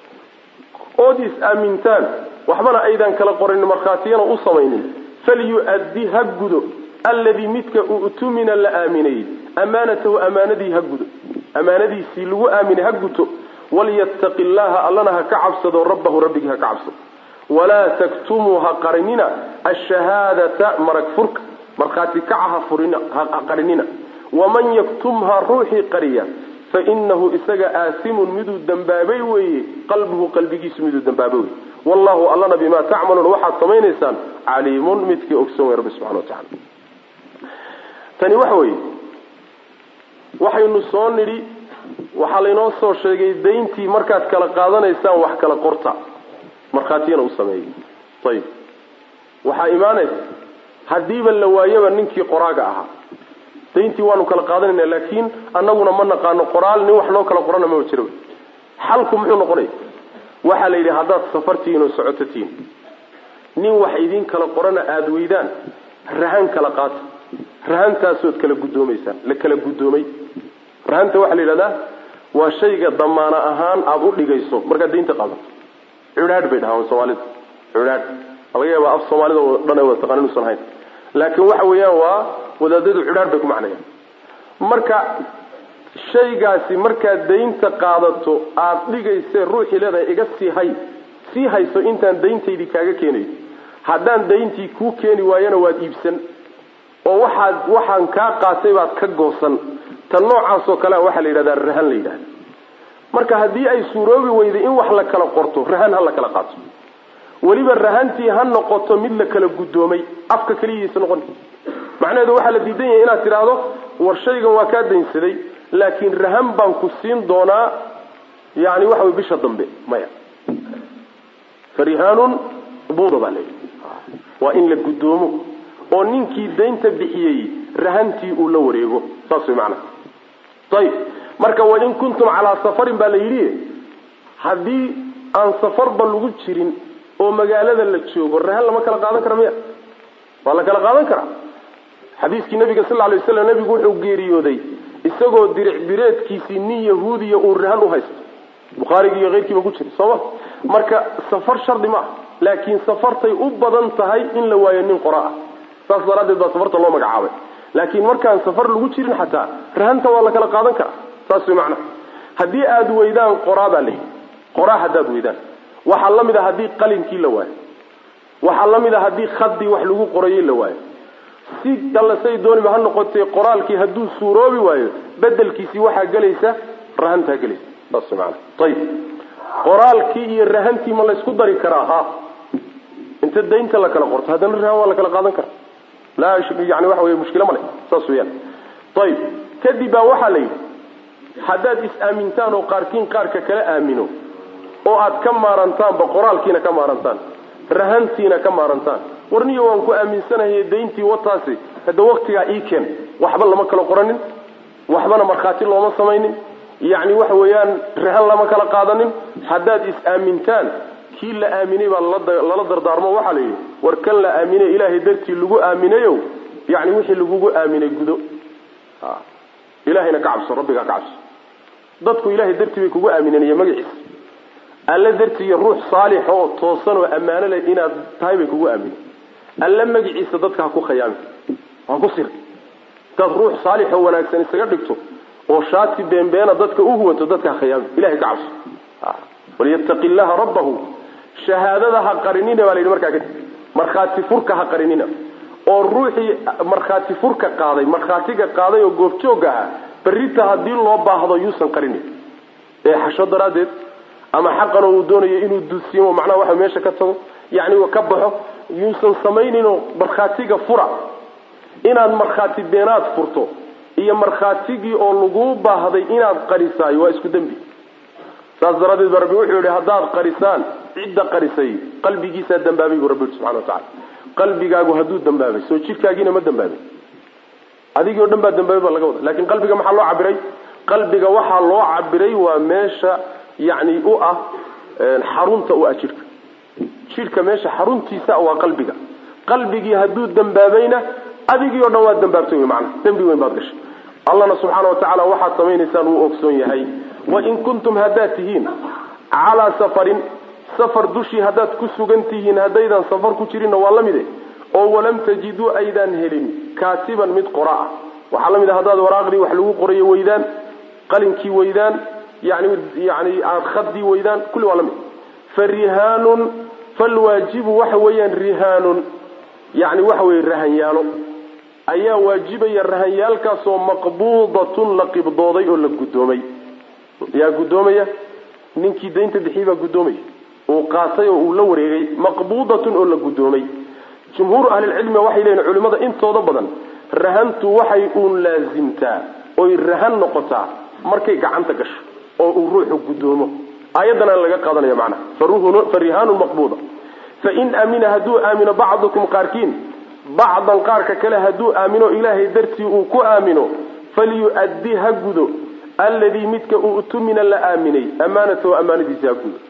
Speaker 1: ood is aamintaan waxbana aydaan kala qoranin markhaatiyana u samaynin falyu-addi ha gudo alladii midka u'tumina la aaminayey amaanatahu amaanadii ha gudo amaanadiisii lagu aaminay ha guto walyattaqi llaha allana ha ka cabsado rabbahu rabbigii ha ka cabsado walaa taktumuu ha qarinina ashahaadata marag furka markhaati kaca ha furina ha qarinina waman yaktumha ruuxii qariya fainahu isaga aasimun miduu dambaabay weeye qalbuhu qalbigiisu miduu dambaabay weye wallahu allana bimaa tacmaluun waxaad samaynaysaan caliimun midkii ogsoon wey rabbi subxana wa tacala tani waxa weeye waxaynu soo nidhi waxaa laynoo soo sheegay dayntii markaad kala qaadanaysaan wax kala qorta markhaatiyana u sameeyey ayib waxaa imaanaysa haddiiba la waayaba ninkii qoraaga ahaa dayntii waanu kala qaadanayna laakiin annaguna ma naqaano qoraal nin wax noo kala qorana maba jiro xalku muxuu noqonaya waxaa la yidhi haddaad safartihiin oo socototihiin nin wax idin kala qorana aada weydaan rahan kala qaata rahantaasood kala guddoomaysaan la kala guddoomay rahanta waxaa la yidhahdaa waa shayga damaano ahaan aada u dhigayso markaad daynta qaadato cudhaadh bay dhahaan soomaalida cudhaadh laga yaaba af soomaalida oo dhan ay wada taqaan inuusan hayn laakiin waxa weeyaan waa wadaadadu cudhaadh bay ku macnayaan marka shaygaasi markaad daynta qaadato aada dhigaysee ruuxii leedahay iga sii hay sii hayso intaan dayntaydii kaaga keenayo haddaan dayntii kuu keeni waayana waad iibsan oo waxaad waxaan kaa qaatay baad ka goosan tan noocaasoo kalea waxaa la yidhahdaa rahan la yidhahda marka haddii ay suuroobi weyday in wax la kala qorto rahan ha la kala qaato weliba rahantii ha noqoto mid la kala guddoomay afka keliyiisa noqon macnaheedu waxaa la diidan yahay inaad tidhaahdo war shaygan waa kaa daynsaday laakiin rahan baan ku siin doonaa yani waxa wey bisha dambe maya farihaanun buuda baa layidhi waa in la guddoomo oo ninkii daynta bixiyey rahantii uu la wareego saas way macnaha ayib marka wain kuntum calaa safarin baa la yidhi haddii aan safarba lagu jirin oo magaalada la joogo rahan lama kala qaadan kara miya waa la kala qaadan karaa xadiiskii nabiga sal ly waslam nabigu wuxuu geeriyooday isagoo diric bireedkiisii nin yahuudiya uu rahan u haysto bukhaarigi iyo keyrkiiba ku jira sooma marka safar shardi ma ah laakiin safartay u badan tahay in la waayo nin qora ah saas daraaddeed baa safarta loo magacaabay laakiin markaan safar lagu jirin xataa rahanta waa la kala qaadan karaa saas way macnaha haddii aada weydaan qoraa baa layidhi qoraa haddaad weydaan waxaa la mid a haddii qalinkii la waayo waxaa la mid a haddii khadii wax lagu qorayey la waayo si dallasay dooniba ha noqotee qoraalkii hadduu suuroobi waayo bedelkiisii waxaa gelaysa rahantaa gelaysa saas maana ayib qoraalkii iyo rahantii ma laysku dari karaa ha inta daynta la kala qorto haddana rahan waa la kala qaadan karaa laa yani waxa wey mushkilo male saas weyaan ayib kadib baa waxaa la yidhi haddaad is-aamintaan oo qaarkiin qaarka kala aamino oo aad ka maarantaanba qoraalkiina ka maarantaan rahantiina ka maarantaan warniyo waan ku aaminsanahay dayntii wataasi hadda waktigaa ii keen waxba lama kala qoranin waxbana markhaati looma samaynin yacni waxa weeyaan rahan lama kala qaadanin haddaad is-aamintaan kii la aaminay baa lala dardaarmo waxaa la yidhi war kan la aaminay ilaahay dartii lagu aaminayo yani wixii lagugu aaminay gudo ilahayna ka cabso rabbigaa ka cabso dadku ilahay dartii bay kugu aaminanaya magaciisa alla dartii iyo ruux saalix oo toosan oo ammaano leh inaad tahay bay kugu aaminen alla magaciisa dadka ha ku khayaami ha ku sir hadaad ruux saalix oo wanaagsan isaga dhigto oo shaati beenbeena dadka u huwato dadka ha khayaami ilahay ka cabso walyattaqi llaha rabbahu shahaadada ha qarinina baa la yidhi markaa kadib markhaati furka ha qarinina oo ruuxii markhaati furka qaaday markhaatiga qaaday oo goobjooga ahaa berrita haddii loo baahdo yuusan qarinin ee xasho daraaddeed ama xaqan oo uu doonayo inuu dusiimo macnaha waxa meesha ka tago yacni ka baxo yuusan samayninoo markhaatiga fura inaad markhaati beenaad furto iyo markhaatigii oo laguu baahday inaad qarisaayo waa isku dembi saas daraaddeed ba rabbi wuxuu yihi haddaad qarisaan cidda qarisay qalbigiisaa dambaabay buu rabbi yihi subxana wa tacala qalbigaagu hadduu dambaabay soo jidhkaagiina ma dambaabay adigii o dhan baa dambaabay baa laga wada lakin qalbiga maxaa loo cabiray qalbiga waxaa loo cabiray waa meesha yani u ah xarunta u ah jidhka jidhka meesha xaruntiisa waa qalbiga qalbigii hadduu dambaabayna adigii o dhan waad dambaabtay wy maana dembi weyn baad gashay allahna subxaana wa tacaala waxaad samaynaysaan wuu ogsoon yahay wain kuntum haddaad tihiin calaa safarin safar dushii haddaad ku sugan tihiin haddaydan safar ku jirinna waa la mide oo walam tajiduu aydaan helin kaatiban mid qora ah waxaa la mid a haddaad waraaqdii wax lagu qorayo weydaan qalinkii weydaan yani yani aad khadii weydaan kulli waa la mid fa rihaanun falwaajibu waxa weeyaan rihaanun yani waxa weye rahanyaalo ayaa waajibaya rahanyaalkaasoo maqbuudatun la qibdooday oo la guddoomay yaa guddoomaya ninkii daynta bixiyey baa guddoomaya uu qaatay oo uu la wareegay maqbuudatun oo la guddoomay jumhuuru ahlilcilmi waxay leeyihin culimmada intooda badan rahantu waxay uun laasimtaa oy rahan noqotaa markay gacanta gasho oo uu ruuxu guddoomo aayaddanaa laga qaadanaya macnaha fa rihaanun maqbuuda fain amina hadduu aamino bacdukum qaarkiin bacdan qaarka kale hadduu aamino ilaahay dartii uu ku aamino falyu-addi ha gudo alladii midka u'tumina la aaminay amaanatahu amaanadiisa ha gudo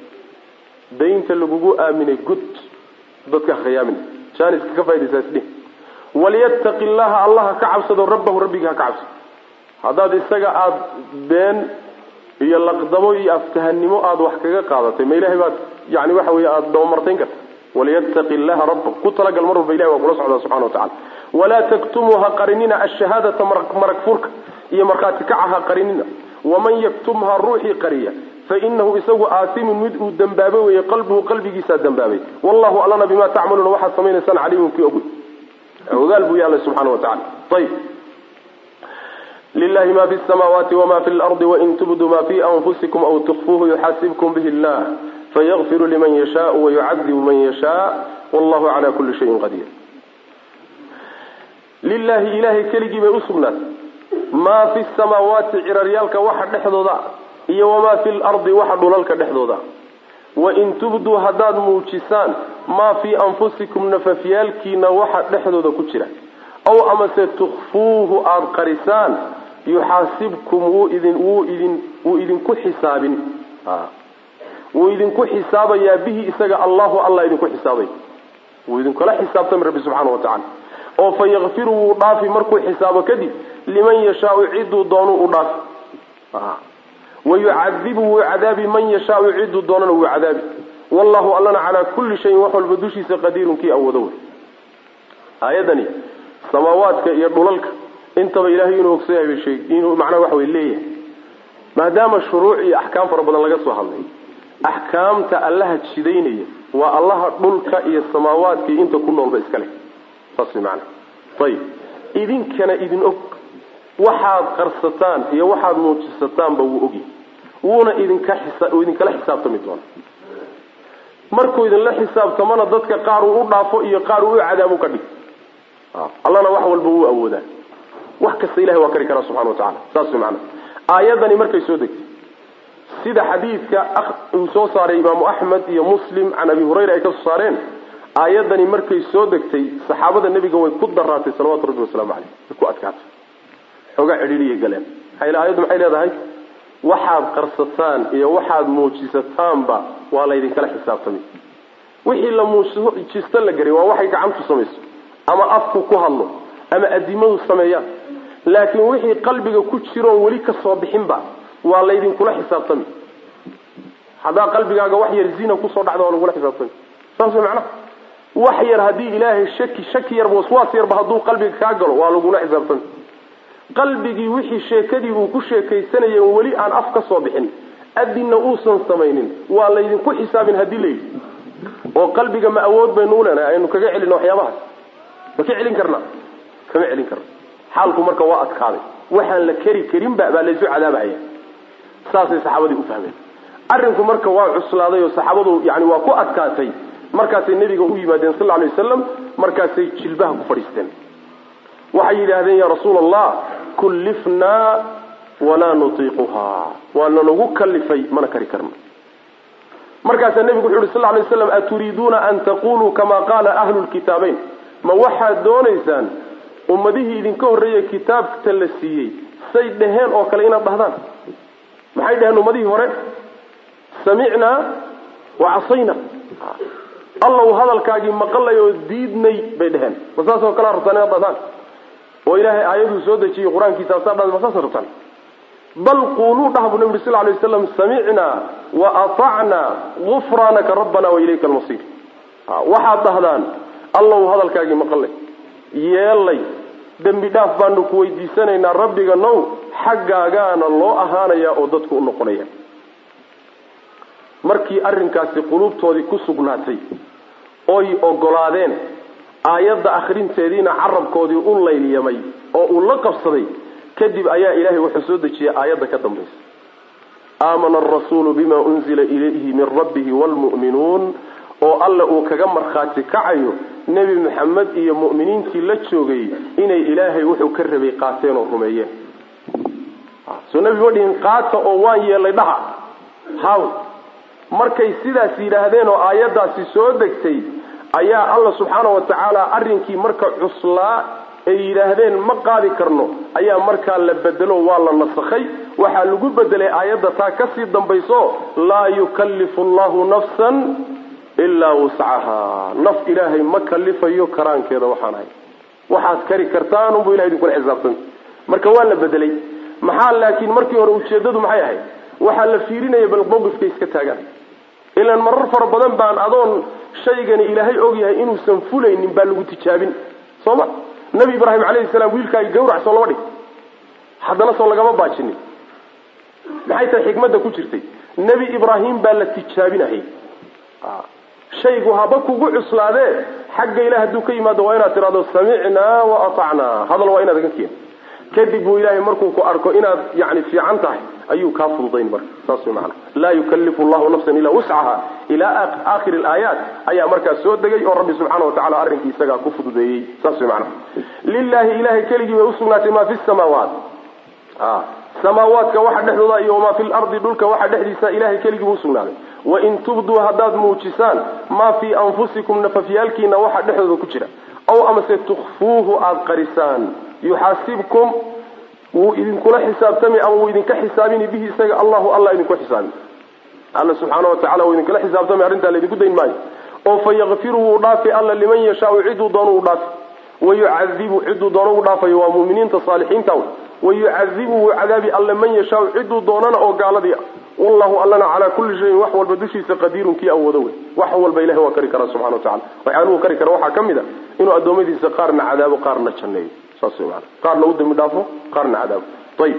Speaker 1: daynta lagugu aaminay gud dadka ha khayaamin jaaniska ka faidaysaasdhi walyattaqi llaha allaha ka cabsado rabbahu rabbigii ha ka cabsado haddaad isaga aada been iyo laqdabo iyo aftahanimo aada wax kaga qaadatay ma ilahay baad yani waxa wey aada dabamartayn karta walyattaqi llaha rabba ku talagal mar walba ilahi waa kula socdaa subxana wa tacala walaa taktumuu ha qarinina ashahaadata marag furka iyo markhaati kaca ha qarinina waman yaktumha ruuxii qariya fainahu isagu aasimun mid uu dambaabay weeye qalbuhu qalbigiisaa dambaabay wallahu allana bima tacmaluuna waxaad samaynaysaan caliimun kii ogoy ogaal buu yaalla subxana wa tacala ayib lilahi ma fi samaawaati wama fi lardi wain tubduu ma fi anfusikum aw tukfuuhu yuxaasibkum bihi llah fayakfiru liman yashaau wayucadibu man yashaa wallahu cala kuli shayin qadiir lilahi ilahay keligii bay usugnaatay maa fi samaawaati ciraryaalka waxa dhexdooda iyo wamaa fi lardi waxa dhulalka dhexdooda wain tubduu haddaad muujisaan maa fii anfusikum nafafyaalkiina waxa dhexdooda ku jira aw amase tukfuuhu aada qarisaan yuxaasibkum wuu idin wuu idin wuu idinku xisaabin wuu idinku xisaabayaa bihi isaga allahu allah idinku xisaabay wuu idinkula xisaabtami rabbi subxaana wa tacala oo fa yakfiru wuu dhaafi markuu xisaabo kadib liman yashaau ciduu doonuu u dhaafi wayucadibu wuu cadaabi man yashaau ciduu doonana wuu cadaabi wallahu allana calaa kulli shayin wax walba dushiisa qadiirun kii awoodo wey aayadani samaawaadka iyo dhulalka intaba ilahay inuu ogsan yahay bay sheeg inuu macnaha waxa wey leeyahay maadaama shuruuc iyo axkaam fara badan laga soo hadlay axkaamta allaha jidaynaya waa allaha dhulka iyo samaawaadka iyo inta ku noolba iska leh saas way macana ayib idinkana idin og waxaad qarsataan iyo waxaad muujisataanba wuu ogyahay wuuna idinka xisa idinkala xisaabtami doona markuu idinla xisaabtamona dadka qaar uu u dhaafo iyo qaar uu u cadaabu ka dhig allana wax walba wuu awoodaa wax kasta ilahay waa kari karaa subxana wa tacala saas way macana aayadani markay soo degtay sida xadiidka uu soo saaray imaamu axmed iyo muslim can abi hurayra ay ka soo saareen aayadani markay soo degtay saxaabada nebiga way ku daraatay salawatu rabbi wasalaamu caleyh way ku adkaatay xoogaa cidhiiriyay galeen maxaa yl aayaddu maxay leedahay waxaad qarsataan iyo waxaad muujisataanba waa laydinkala xisaabtamay wixii la muujisto la garay waa waxay gacantu samayso ama afku ku hadlo ama adimadu sameeyaan laakiin wixii qalbiga ku jiroon weli ka soo bixinba waa laydinkula xisaabtami haddaa qalbigaaga wax yar zina kusoo dhacda waa lagula xisaabtami saas way macnaha wax yar haddii ilaahay shaki shaki yarba waswaas yarba hadduu qalbiga kaa galo waa lagula xisaabtami qalbigii wixii sheekadii uu ku sheekaysanayay weli aan af ka soo bixin adinna uusan samaynin waa laydinku xisaabin haddii la yidhi oo qalbiga ma awood baynu u leenahay aynu kaga celino waxyaabahaas ma ka celin karna kama celin karna xaalku marka waa adkaaday waxaan la keri karinba baa laysu cadaabahaya saasay saxaabadii u fahmeen arrinku marka waa cuslaaday oo saxaabadu yani waa ku adkaatay markaasay nebiga u yimaadeen sal lay wasalam markaasay jilbaha ku fadhiisteen waxay yidhaahdeen ya rasuula allah kullifnaa walaa nutiiquhaa waa nanagu kalifay mana kari karno markaasaa nebigu wuxu uhi sal lay waslam aturiiduuna an taquluu kama qaala ahlu lkitaabeyn ma waxaad doonaysaan ummadihii idinka horreeyey kitaabta la siiyey say dheheen oo kale inaad dhahdaan maxay dheheen ummadihii hore samicnaa wa casayna allow hadalkaagii maqalay oo diidnay bay dheheen ma saas oo kalea rabtaan inaad dhahdaan oo ilaahay aayaduu soo dejiyey qur-aankiisa asaa dhad ma saasa rabtaan bal quuluu dhah bu nabi sal lay waslam samicnaa wa atacnaa gufraanaka rabbana wa ilayka almasiir waxaad dhahdaan allow hadalkaagii maqalay yeelay dembi dhaaf baanu ku weydiisanaynaa rabbiga now xaggaagaana loo ahaanayaa oo dadku u noqonaya markii arrinkaasi quluubtoodii ku sugnaatay oy ogolaadeen aayadda akhrinteediina carabkoodii u layliyamay oo uu la qabsaday kadib ayaa ilaahay wuxuu soo dejiyey aayadda ka dambaysa aamana arasuulu bima unzila ilayhi min rabbihi waalmu'minuun oo alla uu kaga markhaati kacayo nebi maxamed iyo mu'miniintii la joogay inay ilaahay wuxuu ka rabay qaateen oo rumeeyeen soo nebi ma dhihin qaata oo waan yeelay dhaha haw markay sidaas yidhaahdeen oo aayaddaasi soo degtay ayaa alla subxaana wa tacaala arrinkii marka cuslaa ay yidhaahdeen ma qaadi karno ayaa markaa la bedelo waa la nasakhay waxaa lagu bedelay aayadda taa kasii dambayso laa yukallifu allahu nafsan ilaa wuscaha naf ilaahay ma kalifayo karaankeeda waxaan ahay waxaad kari kartaan unbu ilahay idinkula xisaabtami marka waa la bedelay maxaa laakiin markii hore ujeedadu maxay ahayd waxaa la fiirinaya bal mawqifkay iska taagaan ilaan marar fara badan baan adoon shaygani ilaahay ogyahay inuusan fulaynin baa lagu tijaabin soo ma nabi ibraahim calayhi salaam wiilkaagi gawrac soo lama dhig haddana soo lagama baajinin maxay tahay xikmadda ku jirtay nebi ibraahim baa la tijaabinayay shaygu haba kugu cuslaadee xagga ilah hadduu ka yimaado waa inaad tidhahdo samicnaa wa atacnaa hadal waa inaad ga keen kadib buu ilaahay markuu ku arko inaad yani fiican tahay ayuu kaa fududayn marka saas way maana laa yukallifu llahu nafsan ilaa wuscaha ilaa aakhiri alaayaat ayaa markaas soo degay oo rabbi subxaana watacala arrinkii isagaa ku fududeeyey saas way maana lilahi ilahay keligii bay usugnaatay maa fi samaawaat samaawaadka waxa dhexdooda iyo wamaa fi lardi dhulka waxa dhexdiisa ilahay keligii buu usugnaaday wain tubduu haddaad muujisaan maa fii anfusikum nafafyaalkiina waxa dhexdooda ku jira aw amase tukfuuhu aada qarisaan yuxaasibkum wuu idinkula xisaabtami ama wuu idinka xisaabini bihi isaga allahu alla idinku xisaabi alla subxaana watacala wuu idinkala xisaabtami arrintaa laydinku dayn maayo oo fa yakfiru wuu dhaafi alla liman yashaau ciduu doono uu dhaafi wayucadibu ciduu doono uu dhaafayo waa muuminiinta saalixiinta wayucadibu wuu cadaabi alla man yashaau ciduu doonana oo gaaladii ah wallahu allana calaa kulli shayin wax walba dushiisa qadiirun kii awoodo wey wax walba ilahi waa kari karaa subxana watacala waxyaaluhu kari kara waxaa ka mid a inuu addoommadiisa qaarna cadaabo qaarna janneeyo saas wey maana qaarna u dambi dhaafo qaarna cadaabo ayib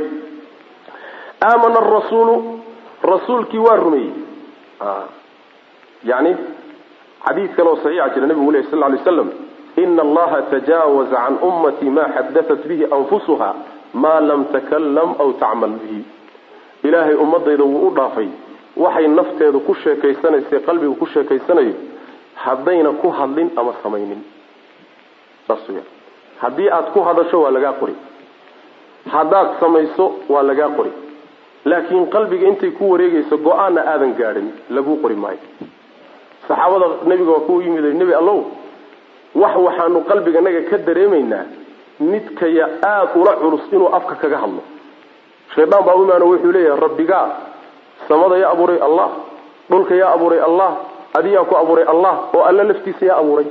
Speaker 1: aamana arasuulu rasuulkii waa rumeeyey yani xadiid kale oo saxiixa jira nabigu leh sal ly slam ina allaha tajaawaza can ummatii ma xadatat bihi anfusuha maa lam takalam aw tacmal bihi ilaahay ummadayda wuu u dhaafay waxay nafteedu ku sheekaysanaysay qalbigu ku sheekaysanayo haddayna ku hadlin ama samaynin saas wya haddii aada ku hadasho waa lagaa qori haddaad samayso waa lagaa qori laakiin qalbiga intay ku wareegayso go-aanna aadan gaadhin laguu qori maayo saxaabada nebiga waa ku yimid nebi allow wax waxaanu qalbiganaga ka dareemaynaa midkaya aada ula culus inuu afka kaga hadlo shaydaan baa u imaano wuxuu leeyahay rabbigaa samada yaa abuuray allah dhulka yaa abuuray allah adiyaa ku abuuray allah oo alla laftiisa yaa abuuray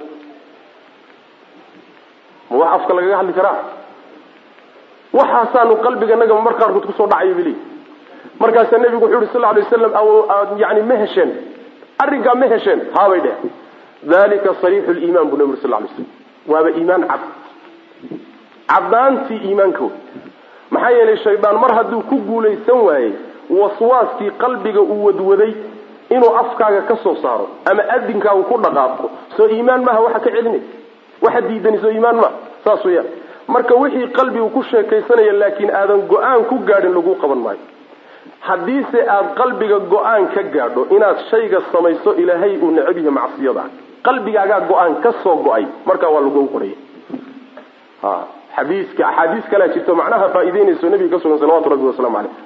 Speaker 1: ma wax afka lagaga hadli karaa waxaasaanu qalbiganaga mar qaarkood kusoo dhacayo bili markaasaa nebigu wuxuu yihi sal alay waslam yani ma hesheen arrinkaa ma hesheen haabay dheh dalika sariixu liimaan buu nebi uri sal lay slam waaba iimaan cad caddaantii iimaankood maxaa yeelay shaydaan mar hadduu ku guulaysan waayey waswaaskii qalbiga uu wadwaday inuu afkaaga ka soo saaro ama adinkaagu ku dhaqaaqo soo iimaan maaha waxa ka celinay waxa diidani soo iimaan maaha saas weyaan marka wixii qalbigu ku sheekaysanaya laakiin aadan go-aan ku gaadhin lagu qaban maayo haddiise aada qalbiga go-aan ka gaadho inaad shayga samayso ilaahay uu necab yahay macsiyada qalbigaagaa go-aan ka soo go-ay markaa waa lagu qoraya ha xadiiska axaadiis kalea jirto macnaha faa'ideynayso nabiga ka sugan salawatu rabbi wasalaamu caleyh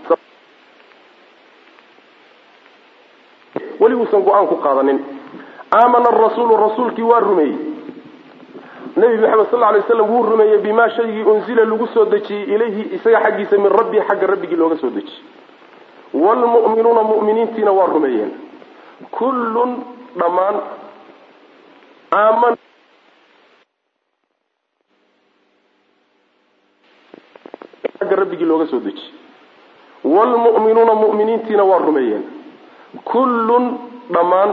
Speaker 1: weliguusan go-aan ku qaadanin aamana arasuulu rasuulkii waa rumeeyey nabi maxamed sal lay slam wuu rumeeyey bimaa shaygii unzila lagu soo dejiyey ilayhi isaga xaggiisa min rabbii xagga rabbigii looga soo dejiyey wlmu'minuuna mu'miniintiina waa rumeeyeen kullun dhammaan aaman xagga rabbigii looga soo dejiyey wlmu'minuuna mu'miniintiina waa rumeeyeen kullun dhammaan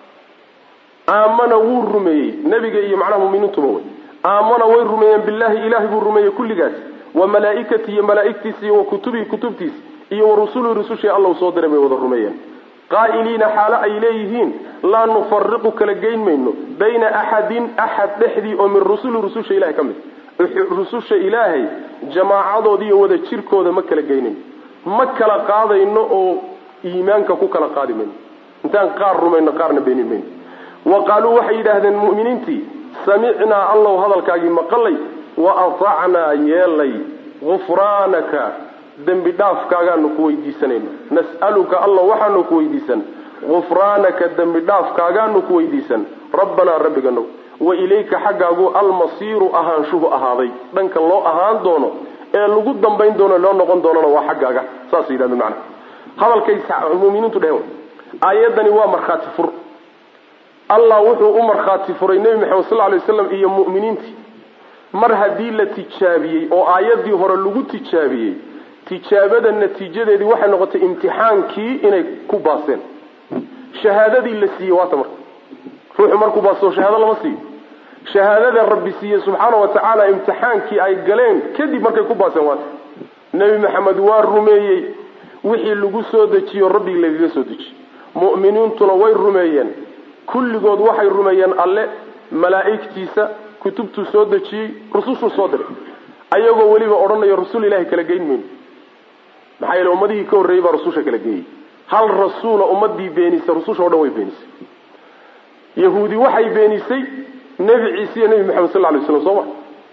Speaker 1: aamana wuu rumeeyey nebiga iyo macnaha muminiintuba wey aamana way rumeeyeen billahi ilahay buu rumeeyey kulligaas wa malaaikati iyo malaaigtiisa iyo wa kutubihi kutubtiisa iyo wa rusulii rusushii alla u soo diray bay wada rumeeyeen qaa'iliina xaalo ay leeyihiin laa nufariqu kala geyn mayno bayna axadin axad dhexdii oo min rusuli rususha ilahay ka mid rususha ilaahay jamaacadoodi iyo wada jirkooda ma kala geynayno ma kala qaadayno oo iimaanka ku kala qaadi mayno intaan qaar rumayno qaarna beenin mayno wa qaaluu waxay yidhaahdeen mu'miniintii samicnaa allow hadalkaagii maqalay wa atacnaa yeelay gufraanaka dembi dhaafkaagaanu ku weydiisanayna nas'aluka alla waxaanu ku weydiisan gufraanaka dembi dhaafkaagaanu ku weydiisan rabbanaa rabbiganow wa ilayka xaggaagu almasiiru ahaanshuhu ahaaday dhanka loo ahaan doono ee lagu dambayn doono loo noqon doonona waa xaggaaga saasay yidhahdeen macana hadalkay muminiintu dheheen aayaddani waa markhaati fur allah wuxuu u markhaati furay nebi maxamed sal lay waslam iyo mu'miniintii mar haddii la tijaabiyey oo aayaddii hore lagu tijaabiyey tijaabada natiijadeedii waxay noqotay imtixaankii inay ku baaseen shahaadadii la siiyey waata marka ruuxu markuu baaso shahaado lama siiyo shahaadada rabbi siiye subxaana wa tacaala imtixaankii ay galeen kadib markay ku baaseen waata nebi maxamed waa rumeeyey wixii lagu soo dejiyo rabbigi lagaga soo dejiye mu'miniintuna way rumeeyeen kulligood waxay rumeeyeen alle malaa'igtiisa kutubtuu soo dejiyey rusushuu soo diray ayagoo weliba odhanayo rasul ilahay kala geyn mayno maxaa yeele ummadihii ka horreeyey baa rususha kala geeyey hal rasuula ummadii beenisay rususha o dhan way beenisay yahuudi waxay beenisay nebi ciise iyo nebi maxamed sal lay slam soo ma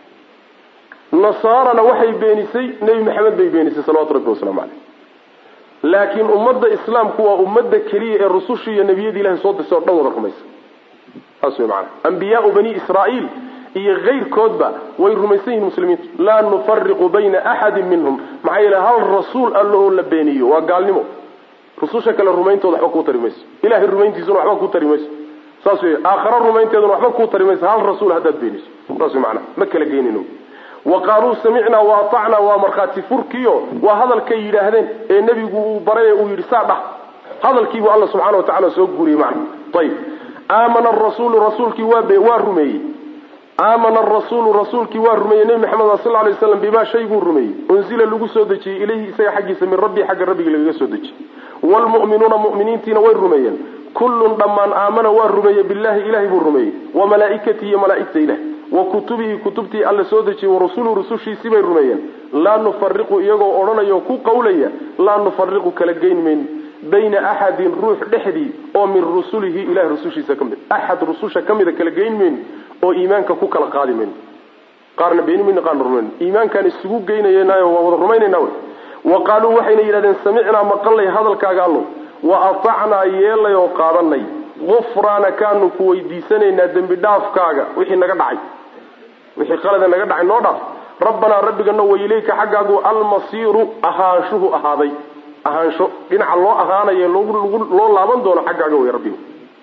Speaker 1: nasaarana waxay beenisay nebi maxamed bay beenisay salawatu rabbi wasalaamu caleyh laakiin ummadda islaamku waa ummadda keliya ee rusushii iyo nebiyadii ilahay soo dirsay o dhan wada rumaysa saas wey maana ambiyaau bani israa'iil iyo kayrkoodba way rumaysan yihin muslimiintu laa nufariqu bayna axadin minhum maxaa yeele hal rasuul alla oo la beeniyo waa gaalnimo rususha kale rumayntooda waxba kuu tari mayso ilahay rumayntiisuna waxba kuu tari mayso saas wey aakhara rumaynteeduna waxba kuu tari mayso hal rasuul haddaad beeniso saas wey maana ma kala geenino wa qaaluu samicnaa wa atacnaa waa markhaati furkiyo waa hadalkay yidhaahdeen ee nebigu uu baray ee uu yidhi saa dhah hadalkiibuu alla subxana wa tacala soo guuriyey macna ayib aamana arasuulu rasuulkii waa rumeeyey aamana arasuulu rasuulkii waa rumeeyey nebi maxamed sal lay waslam bimaa shayguu rumeeyey unzila lagu soo dejiyey ilayhi isaga xaggiisa min rabbii xagga rabbigii lagaga soo dejiyey waalmu'minuuna mu'miniintiina way rumeeyeen kullun dhammaan aamana waa rumeeyey billahi ilahay buu rumeeyey wa malaaikatihi iyo malaaigta ilah wa kutubihi kutubtii alla soo dejiyey wa rusuluu rusushiisii bay rumeeyeen laa nufariqu iyagoo odhanayo ku qawlaya laa nufariqu kala geyn mayno bayna axadin ruux dhexdii oo min rusulihi ilahay rusushiisa ka mid axad rususha ka mida kala geyn mayno oo iimaanka ku kala qaadi mayno qaarna beeni mayno qaarna rumayno iimaankaan isugu geynaynayo waa wada rumaynayna wy wa qaaluu waxayna yidhahdeen samicnaa maqalnay hadalkaaga allo wa atacnaa yeelay oo qaadanay gufraanakaanu ku weydiisanaynaa dembi dhaafkaaga wixii naga dhacay wixii qalada naga dhacay noo dhaaf rabbanaa rabbigana wa ilayka xaggaagu almasiiru ahaanshuhu ahaaday ahaansho dhinaca loo ahaanayo loo laaban doono xaggaaga wey rabbigu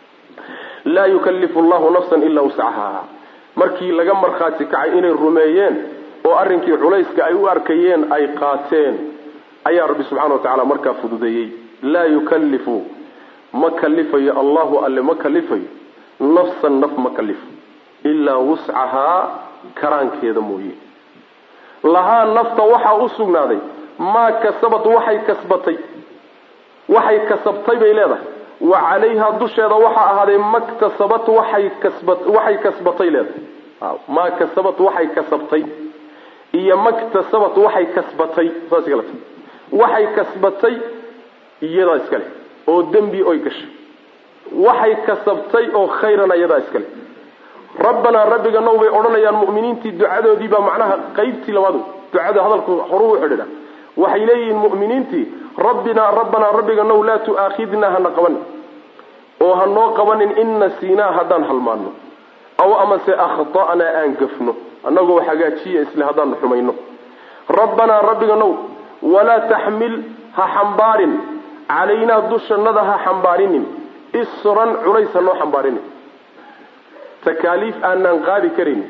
Speaker 1: laa yukallifu llahu nafsan ilaa wuscahaa markii laga markhaati kacay inay rumeeyeen oo arrinkii culayska ay u arkayeen ay qaateen ayaa rabbi subxana wa tacala markaa fududeeyey laa yukallifu ma kalifayo allahu alle ma kalifayo nafsan naf ma kalifo ilaa wuscahaa karaankeeda mooye lahaa nafta waxaa u sugnaaday maa kasabad waxay kasbatay waxay kasabtay bay leedahay wa calayhaa dusheeda waxaa ahaaday maktasabat waxay kasba waxay kasbatay leedahay maa kasabat waxay kasabtay iyo maktasabat waxay kasbatay saas kale waxay kasbatay iyadaa iskale oo dembi oy gashay waxay kasabtay oo khayrana iyadaa iskale rabbanaa rabbiga now bay odhanayaan mu'miniintii ducadoodii baa macnaha qaybtii labaad ducada hadalku horuu u xidhiidha waxay leeyihiin mu'miniintii rabbinaa rabbanaa rabbiga now laa tu'aakhidnaa hana qabanin oo ha noo qabanin in nasiinaa haddaan halmaanno aw amase akhta'naa aan gafno annagoo hagaajiya isle haddaan xumayno rabbanaa rabbiga now walaa taxmil ha xambaarin calaynaa dushannada ha xambaarinin isran culays ha noo xambaarinin takaaliif aanaan qaadi karaynin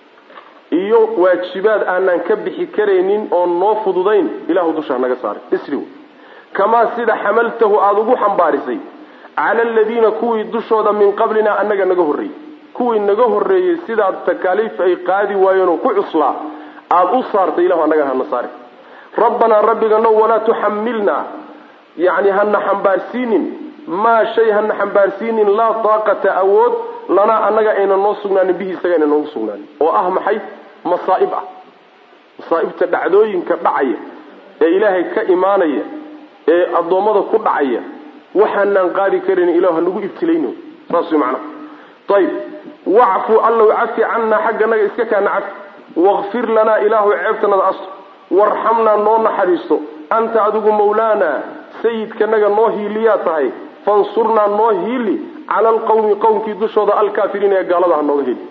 Speaker 1: iyo waajibaad aanaan ka bixi karaynin oon noo fududayn ilahu dusha hanaga saaray isri kamaa sida xamaltahu aada ugu xambaarisay cala aladiina kuwii dushooda min qablina annaga naga horreeyey kuwii naga horreeyey sidaad takaaliif ay qaadi waayeen oo ku cuslaa aada u saartay ilahu annaga hana saari rabbanaa rabbiga now walaa tuxamilnaa yacni hana xambaarsiinin maa shay hana xambaarsiinin laa taaqata awood lanaa annaga ayna noo sugnaanin bihi isaga ayna noogu sugnaanin oo ah maxay masaa'ib ah masaa'ibta dhacdooyinka dhacaya ee ilaahay ka imaanaya ee addoommada ku dhacaya waxaanaan qaadi karin ilah hanagu ibtilayno saas way macnaha ayib wacfu allow cafi cannaa xagganaga iska kaana cafi wakfir lanaa ilaahu ceebtanada asto warxamnaa noo naxariisto anta adigu mawlaanaa sayidkanaga noo hiiliyaa tahay fansurnaa noo hiili cala alqawmi qowmkii dushooda alkaafiriina ee gaalada ha nooga heli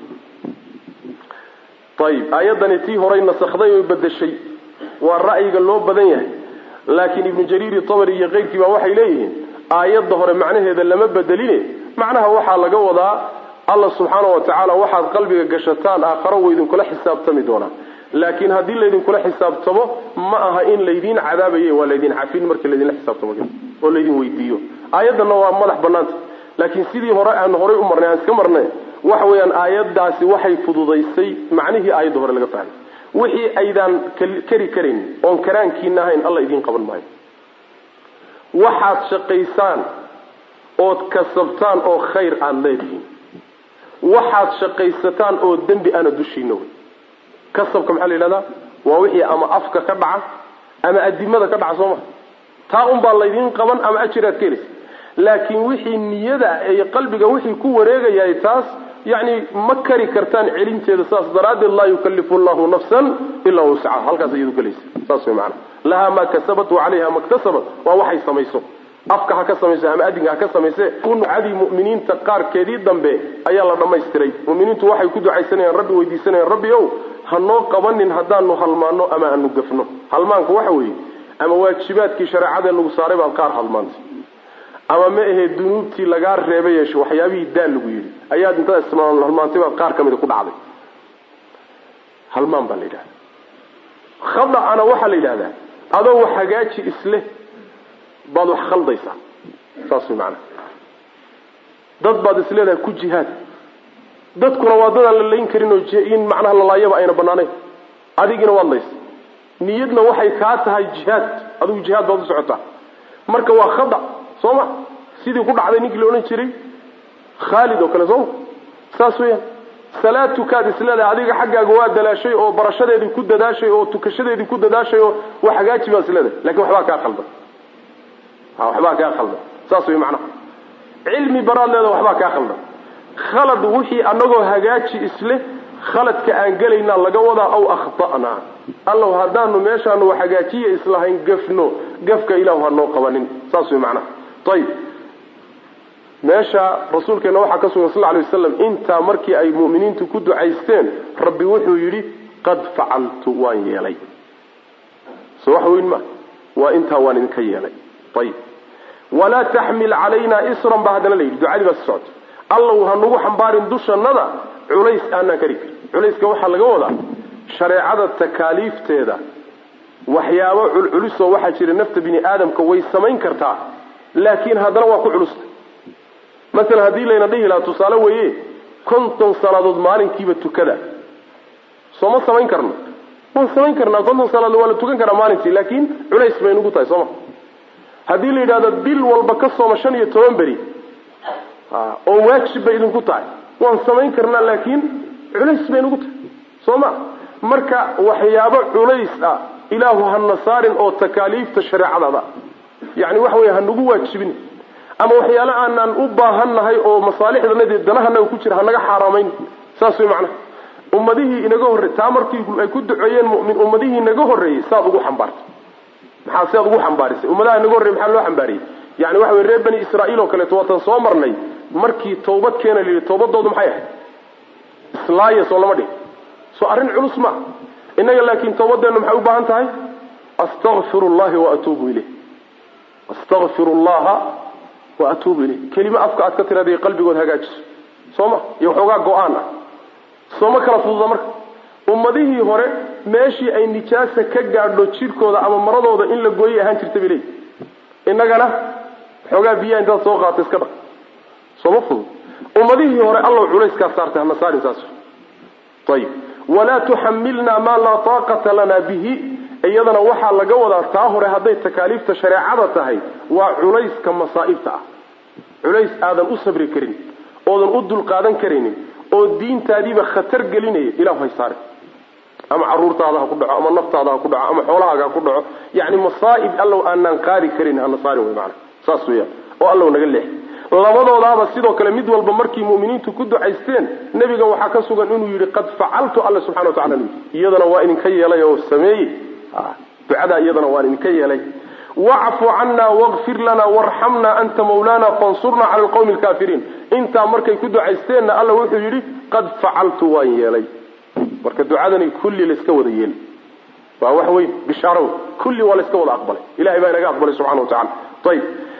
Speaker 1: ayib aayaddani tii horay nasakday oo bedeshay waa ra'yiga loo badan yahay laakiin ibnu jariiri tabari iyo keyrkii baa waxay leeyihiin aayadda hore macnaheeda lama bedeline macnaha waxaa laga wadaa alla subxaana wa tacaala waxaad qalbiga gashataan aakharo wa idinkula xisaabtami doonaa laakiin haddii laydinkula xisaabtamo ma aha in laydiin cadaabaye waa laydin cafin markii laydinla xisaabtamo oo laydin weydiiyo aayaddanna waa madax banaanta laakiin sidii hore aan horay u marnay aan iska marnay waxa weeyaan aayaddaasi waxay fududaysay macnihii aayadda hore laga fahmay wixii aydaan kari karin oon karaankiina ahayn alla idiin qaban maayo waxaad shaqaysaan ood kasabtaan oo khayr aada leedihiin waxaad shaqaysataan oo dembi ana dushiina wey kasabka maxaa la yidhahdaa waa wixii ama afka ka dhaca ama adimada ka dhaca soo ma taa unbaa laydiin qaban ama ajiraad ka helaysa laakiin wixii niyada iyo qalbiga wixii ku wareegayahay taas yani ma kari kartaan celinteeda saas daraaddeed laa yukalifu llahu nafsan ilaa wuscaha halkaas iyadu gelaysa saas way maanaa lahaa maa kasabat wa calayha maktasabat waa waxay samayso afka ha ka samayso ama adinka ha ka samayse ducadii mu'miniinta qaarkeedii dambe ayaa la dhammaystiray muminiintu waxay ku ducaysanayaan rabbi weydiisanayaan rabbi ow ha noo qabanin haddaanu halmaano ama aanu gafno halmaanku waxa weeye ama waajibaadkii shareecada lagu saaray baad qaar halmaantay ama ma ahee dunuubtii lagaa reebay yeesho waxyaabihii daal lagu yidhi ayaad intaad ismaal halmaantay baad qaar ka mida ku dhacday halmaan baa la yidhahda khada'ana waxaa la yidhahdaa adoo wax hagaaji isleh baad wax khaldaysaa saas way macanaha dad baad isleedahay ku jihaad dadkuna waa dadaan la layn karin oo in macnaha lalaayaba ayna banaanayn adigina waad laysa niyadna waxay kaa tahay jihaad adigu jihaad baad u socotaa marka waa khada soo ma sidii ku dhacday ninkii la odhan jiray khaalid oo kale sooma saas weeyaan salaad tukaad isleedahay adiga xaggaaga waa dalaashay oo barashadeedii ku dadaashay oo tukashadeedii ku dadaashay oo wax hagaaji baa isleedahay lakin waxbaa kaa khaldan waxbaa kaa khaldan saas way macnaha cilmi baraad leeda waxbaa kaa khaldan khalad wixii anagoo hagaaji isle khaladka aan gelaynaa laga wadaa aw akhta'naa allow haddaanu meeshaanu hagaajiya islahayn gafno gafka ilahu ha noo qabanin saas way macnaha ayib meesha rasuulkeena waxaa ka sugan sal ly waslam intaa markii ay mu'miniintu ku ducaysteen rabbi wuxuu yidhi qad facaltu waan yeelay so wax weyn ma waa intaa waan idinka yeelay ayib walaa taxmil calayna isran baa haddana la yidhi ducadii baa si socota allow ha nagu xambaarin dushannada culays aanaan kari karin culayska waxaa laga wadaa shareecada takaaliifteeda waxyaabo culculusoo waxaa jira nafta bini aadamka way samayn kartaa laakiin haddana waa ku culusta masalan haddii layna dhihi lahaa tusaale weeye konton salaadood maalinkiiba tukada soo ma samayn karno waan samayn karnaa konton salaadood waa la tukan karaa maalintii laakiin culays bay nugu tahay sooma haddii la yidhahdo bil walba ka sooma shan iyo toban beri oo waajib bay idinku tahay waan samayn karnaa laakiin culays bay nugu tahay soo ma marka waxyaabo culays ah ilaahu hana saarin oo takaaliifta shareecadada yani waxa wey hanagu waajibin ama waxyaale aanaan u baahannahay oo masaalixdanadi danahanaga ku jira hanaga xaaraamayn saas way macnaha ummadihii inaga horrey taa markii ay ku duceeyeen mumin ummadihii inaga horreeyey saad ugu xambaartay maxaa sidaad ugu xambaarisay ummadaha inaga horrey maxaa loo xambaariyey yani waxa wey reer bani israa'iil oo kaleeto waatan soo marnay markii tawbad keena la yidhi tawbadoodu maxay ahayd islaaya soo lama dhihi soo arrin culus ma innaga laakiin tawbadeennu maxay u baahan tahay astakfiru llahi wa atuubu ileyh astakfiru llaha wa atuubu ileyh kelimo afka aad ka tiraada qalbigood hagaajiso soo ma iyo waxoogaa go-aan ah sooma kala fududa marka ummadihii hore meeshii ay nijaasa ka gaadho jidhkooda ama maradooda in la gooyay ahaan jirta bay leeyihi innagana waxoogaa biyaha intaad soo qaata iska dhaq sooma fudud ummadihii hore allow culayskaa saartay hana saarin saas ayib walaa tuxamilna maa laa taaqata lana bihi iyadana waxaa laga wadaa taa hore hadday takaaliifta shareecada tahay waa culayska masaa'ibta ah culays aadan u sabri karin oodan u dulqaadan karaynin oo diintaadiiba khatar gelinaya ilahu hay saare ama caruurtaada ha ku dhaco ama naftaada ha ku dhaco ama xoolahaaga ha ku dhaco yani masaa'ib allow aanaan qaadi karin hana saarin wey maana saas weyaan oo allow naga leex labadoodaaba sidoo kale mid walba markii mu'miniintu ku ducaysteen nebiga waxaa ka sugan inuu yidhi qad facaltu alla subxana wa tacala iyadana waa idinka yeelay oo sameeyey ducadaa iyadana waan idinka yeelay wacfu cana waqfir lana warxamna anta mawlana fansurna cala alqawmi alkaafiriin intaa markay ku ducaysteenna alla wuxuu yidhi qad facaltu waan yeelay marka ducadani kulli layska wada yeeli waa wax weyn bishaaro wey kulli waa layska wada aqbalay ilahay baa inaga aqbalay subxana wa tacala ayib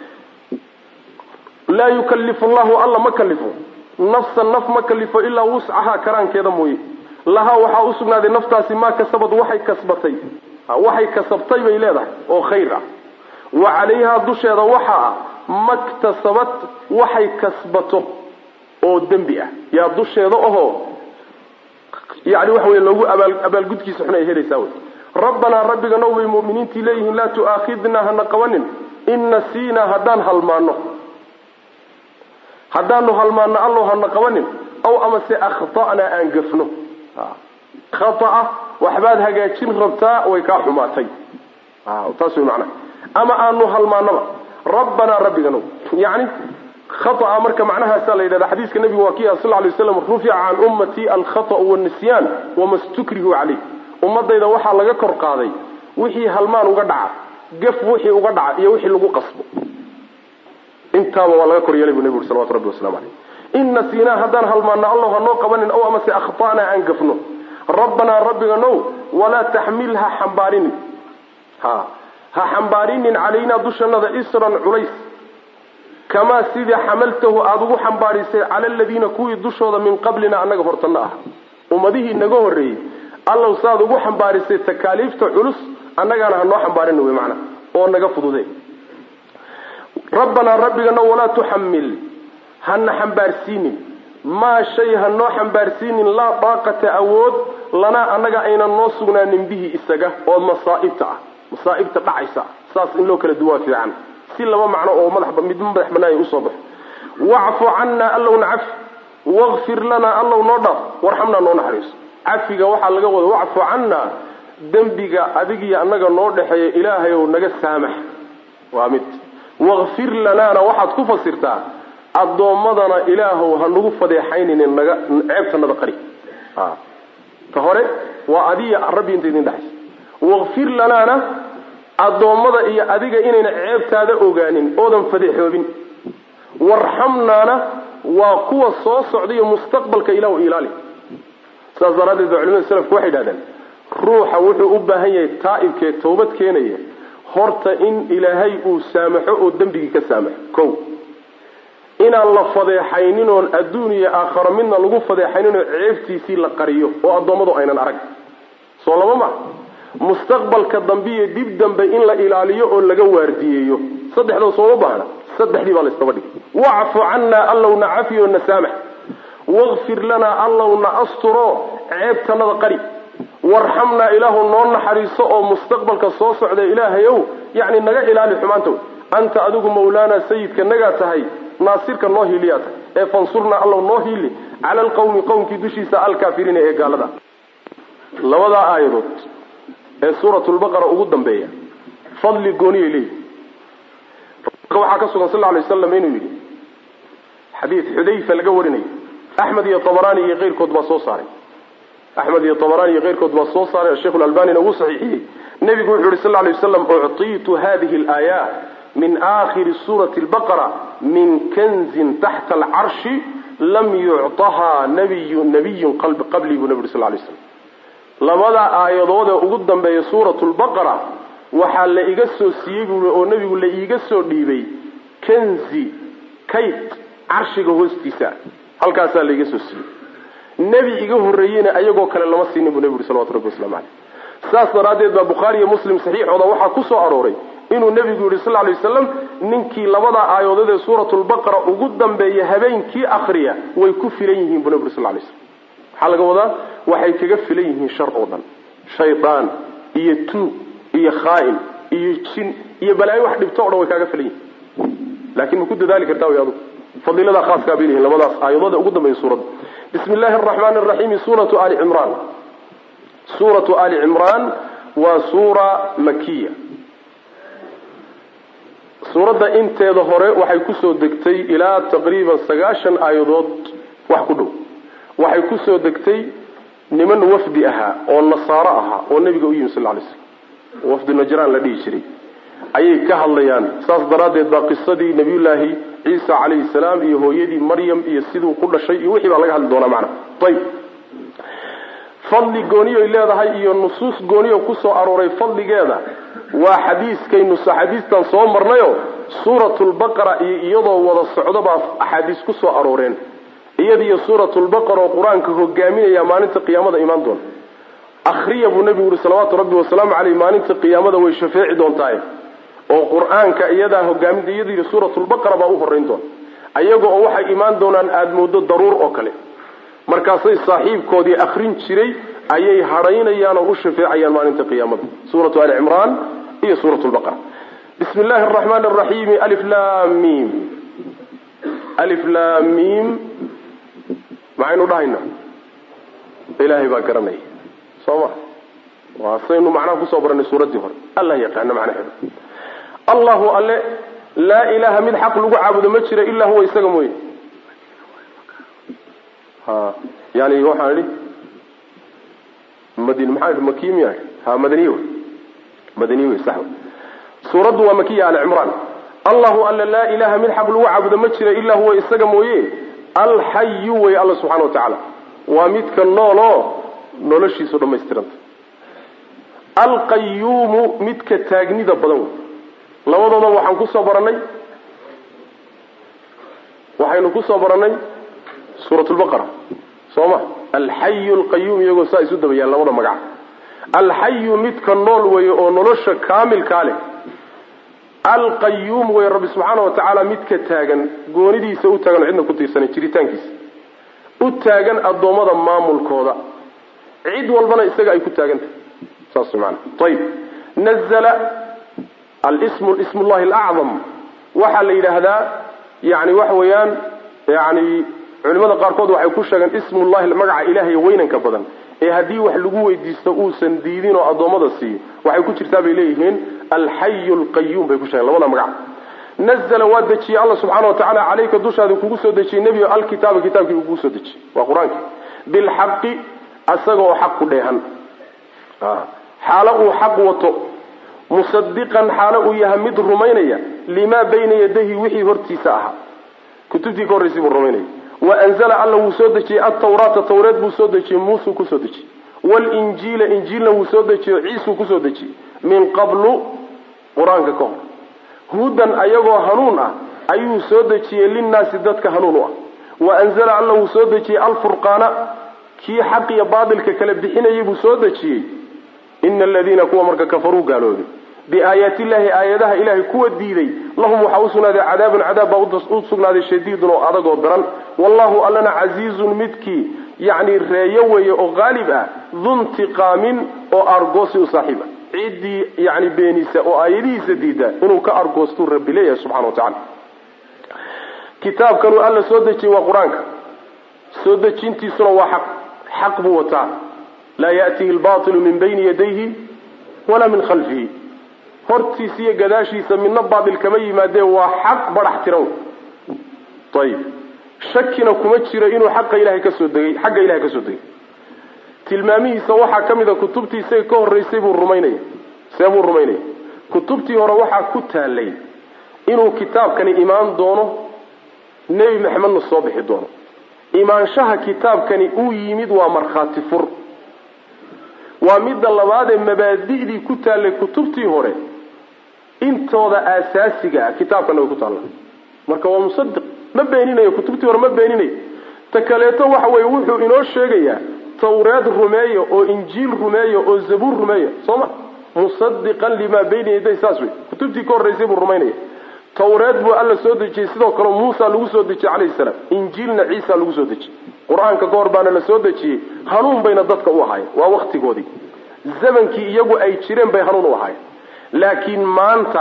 Speaker 1: laa yukalifu llahu alla ma kalifo nafsan naf ma kalifo ilaa wuscahaa karaankeeda mooye lahaa waxaa usugnaaday naftaasi maa kasabad waxay kasbatay waxay kasabtay bay leedahay oo khayr ah wa calayhaa dusheeda waxaa ah maktasabat waxay kasbato oo dembi ah yaa dusheeda ahoo yani waxa wey lagu abaal abaalgudkiisa xun ay helaysaa wey rabbanaa rabbiga now bay mu'miniintii leeyihiin laa tu'aakhidnaa hana qabanin in nasiinaa haddaan halmaano haddaanu halmaano allow hana qabanin aw amase akhta'naa aan gafno khata'a waxbaad hagaajin rabtaa way kaa xumaatay taas way macnaha ama aanu halmaanaba rabbanaa rabbiganow yacni khata'a marka macnahaasaa la yidhahda xadiiska nabigu waa kii ah sal lay waslam rufica can ummatii alkhata'u waannisyaan wama stukrihu caleyh ummadayda waxaa laga kor qaaday wixii halmaan uga dhaca gaf wixii uga dhaca iyo wixii lagu qasbo intaaba waa laga kor yeelay bu nebigu uri salawatu rabbi waslamu aleyh in nasiinaa haddaan halmaano allow hanoo qabanin aw amase akhta'naa aan gafno rabbanaa rabbiga now walaa taxmil ha xambaarinin ha ha xambaarinin calaynaa dushannada isran culays kamaa sidii xamaltahu aada ugu xambaarisay cala aladiina kuwii dushooda min qablina annaga hortanno ah ummadihii naga horreeyey allow saaad ugu xambaarisay takaaliifta culus annagaana hanoo xambaarin wey macnaa oo naga fudude rabbanaa rabbigana walaa tuxamil hana xambaarsiinin maa shay hanoo xambaarsiinin laa daaqata awood lanaa annaga aynan noo sugnaanin bihi isaga oo masaa'ibta ah masaa'ibta dhacaysa saas in loo kala duwaa fiican si laba macno oo madax mid madax banaaya usoo baxo wacfu cannaa allowna cafi wakfir lanaa allow noo dhaaf warxamnaa noo naxariiso cafiga waxaa laga wada wacfu cannaa dembiga adigiyo annaga noo dhexeeya ilaahay ow naga saamax waa mid wakfir lanaana waxaad ku fasirtaa addoommadana ilaahow ha nagu fadeexayninin naga ceebtanada qari ta hore waa adiya rabbi inta idin dhexaysa wakfir lanaana addoommada iyo adiga inayna ceebtaada ogaanin oodan fadeexoobin warxamnaana waa kuwa soo socdaiyo mustaqbalka ilahu ilaali saas daraaddeed ba culimada selafku waxay idhahdeen ruuxa wuxuu u baahan yahay taa'ibkee tawbad keenaya horta in ilaahay uu saamaxo oo dembigii ka saamaxo kow inaan la fadeexaynin oon adduun iyo aakharo midna lagu fadeexaynin oo ceebtiisii la qariyo oo addoommadu aynan arag soo laba ma mustaqbalka dambe iyo dib dambe in la ilaaliyo oo laga waardiyeeyo saddexdoo sooma baahna saddexdii baa laysdaba dhigay wacfu cannaa allowna cafiyo na saamax wakfir lanaa allowna asturo ceebtanada qari warxamnaa ilaahu noo naxariiso oo mustaqbalka soo socda ilaahayow yacni naga ilaali xumaanta wey anta adigu mawlaana sayidka nagaa tahay naasirka noo hiiliyaa tahay ee fansurnaa allow noo hiili cala alqawmi qowmkii dushiisa alkaafiriina ee gaalada labadaa aayadood ee suuratulbaqara ugu dambeeya fadli gooniyay leeyihi waxaa ka sugan sal lla alay waslam inuu yidhi xadiid xudayfa laga warinayo axmed iyo tabaraani iyo keyrkood baa soo saaray axmed iyo tabaraani iyo keyrkood baa soo saaray sheikhu lalbanina uu saxiixiyey nebigu wuxuu yihi sal lla alay waslam uctiitu hadihi alaaya min aakhiri suurati albaqara min kanzin taxta alcarshi lam yucطahaa nabiyu nabiyun qablii buu nebi uri sal lay slam labadaa aayadood ee ugu dambeeya suuratu lbaqara waxaa la iga soo siiyey buui oo nebigu la iiga soo dhiibay kanzi kayd carshiga hoostiisa halkaasaa la iga soo siiyey nebi iga horreeyeyna ayagoo kale lama siinin buu nebi uri salawatu rabbi waslamu caleyh saas daraaddeed baa bukhaari iyo muslim saxiixooda waxaa ku soo arooray inuu nebigu yihi sal lay wasalam ninkii labadaa aayadood ee suuratulbaqara ugu dambeeya habeenkii akriya way ku filan yihiin buu nebi uri sal lay slam maxaa laga wadaa waxay kaga filan yihiin shar oo dhan shaydaan iyo tuug iyo khaa'in iyo jin iyo balaayo wax dhibto o dhan way kaaga filan yihiin laakiin ma ku dadaali kartaa way adugu fadiiladaa khaaskaa bay leeyihin labadaas aayadood ee ugu dambeeya suuradda bismi illaahi araxmaani araxiimi suuratu ali cimraan suuratu ali cimraan waa suura makiya suuradda inteeda hore waxay kusoo degtay ilaa taqriiban sagaashan aayadood wax ku dhow waxay kusoo degtay niman wafdi ahaa oo nasaaro ahaa oo nebiga u yimi sal lay slam wafdi najraan la dhihi jiray ayay ka hadlayaan saas daraaddeed baa qisadii nabiyullaahi ciisa calayhi salaam iyo hooyadii maryam iyo siduu ku dhashay iyo wixii baa laga hadli doonaa macna ayb fadli gooniyoy leedahay iyo nusuus gooniyo kusoo arooray fadligeeda waa xadiiskaynu axaadiistan soo marnayo suuratulbaqara iyo iyadoo wada socdo baa axaadiis kusoo arooreen iyadiyo suuratulbaqara oo qur-aanka hogaaminaya maalinta qiyaamada imaan doona akhriya buu nebigu yihi salawaatu rabbi wasalaamu caleyh maalinta qiyaamada way shafeeci doontaaye oo qur-aanka iyadaa hogaaminta iyadiyo suuratulbaqara baa u horeyn doona ayaga oo waxay imaan doonaan aada moodo daruur oo kale markaasay saaxiibkoodii akrin jiray ayay hadhaynayaan oo u shafeecayaan maalinta qiyaamada suuratu ali cimraan iyo suurat lbaqara bismi illaahi araxmaani araxiimi aliflamim aliflamim maxaynu dhahayna ilaahay baa garanaya soo ma waa saynu macnaha kusoo baranay suuraddii hore allah yaqaana macnaheeda allahu alle laa ilaaha mid xaq lagu caabudo ma jira ilaa huwa isaga mooye ha yani waxaan idhi madin maxaa idhi makiy miya ha madaniye wey madaniye wey sax wey suuraddu waa makiya ali cimraan allahu alla laa ilaha mid xaq lagu caabudo ma jira ilaa huwa isaga mooye alxayu wey alla subxana wa tacaala waa midka nooloo noloshiisu dhammaystiranta alqayuumu midka taagnida badan wey labadooda waxaan kusoo baranay waxaynu kusoo baranay suurat lbaqara soo ma alxayu alqayuum iyagoo saa isu dabayaan labada magac alxayu midka nool weeye oo nolosha kaamilkaa leh alqayuum wey rabbi subxaana wa tacaala midka taagan goonidiisa u taagan oo cidna ku tiirsanay jiritaankiisa u taagan addoommada maamulkooda cid walbana isaga ay ku taagantahay saas maana ayib nazla alsmu ism llahi alacdam waxaa la yidhaahdaa yani waxa weeyaan yani culimada qaarkood waxay ku sheegeen ismullahi magaca ilaahay weynanka badan ee haddii wax lagu weydiisto uusan diidin oo addoommada siiyo waxay ku jirtaa bay leeyihiin alxayu alqayuum bay ku sheegeen labada magac nazla waa dejiyey alla subxaana watacaala caleyka dushaada kugu soo dejiyey nebigo alkitaaba kitaabkii kugu soo dejiyey waa qur-aanki bilxaqi asaga oo xaq ku dheehan xaalo uu xaq wato musadiqan xaalo uu yahay mid rumaynaya limaa bayna yadayhi wixii hortiisa ahaa kutubtii ka horraysay buu rumaynaya wa anzala alla wuu soo dejiyey altawraata tawreed buu soo dejiyey muusuu kusoo dejiyey walinjiila injiilna wuu soo dejiyo ciisuu kusoo dejiyey min qablu qur-aanka ka hor hudan ayagoo hanuun ah ayuu soo dejiyey linnaasi dadka hanuun u ah wa anzala alla wuu soo dejiyey alfurqaana kii xaq iyo baatilka kala bixinayay buu soo dejiyey ina aladiina kuwa marka kafaruu gaaloobay biaayaati illahi aayadaha ilahay kuwa diiday lahum waxaa usugnaaday cadaabun cadaab baa u sugnaaday shadiidun oo adag oo daran wallahu allana casiizun midkii yacni reeyo weeye oo qaalib ah duntiqaamin oo argoosi u saaxiib ah ciddii yani beenisa oo aayadihiisa diida inuu ka argoostuu rabbi leeyahay subxana wa tacala kitaabkanuu alla soo dejiyey waa qur-aanka soo dejintiisuna waa xaq xaq buu wataa laa ya'tihi albatilu min bayni yadayhi walaa min khalfihi hortiisa iyo gadaashiisa midna baatil kama yimaadee waa xaq badhax tiran ayib shakina kuma jiro inuu xaqa ilahay kasoo degay xagga ilahay kasoo degay tilmaamihiisa waxaa ka mid a kutubtii isaga ka horraysay buu rumaynaya see buu rumaynaya kutubtii hore waxaa ku taalay inuu kitaabkani imaan doono nebi maxamedna soo bixi doono imaanshaha kitaabkani uu yimid waa markhaati fur waa midda labaadee mabaadi'dii ku taallay kutubtii hore intooda aasaasiga ah kitaabkana way ku taalla marka waa musadiq ma beeninayo kutubtii hore ma beeninayo ta kaleeto waxa weye wuxuu inoo sheegayaa tawreed rumeeya oo injiil rumeeya oo zabuur rumeeya soo ma musadiqan limaa bayna yaday saas wey kutubtii ka horraysay buu rumaynaya tawreed buu alla soo dejiyey sidoo kale muusa lagu soo dejiyey calayhi salaam injiilna ciisa lagu soo dejiyey qur-aanka ka hor baana la soo dejiyey hanuun bayna dadka u ahaayeen waa waktigoodii zamankii iyagu ay jireen bay hanuun u ahaayeen laakiin maanta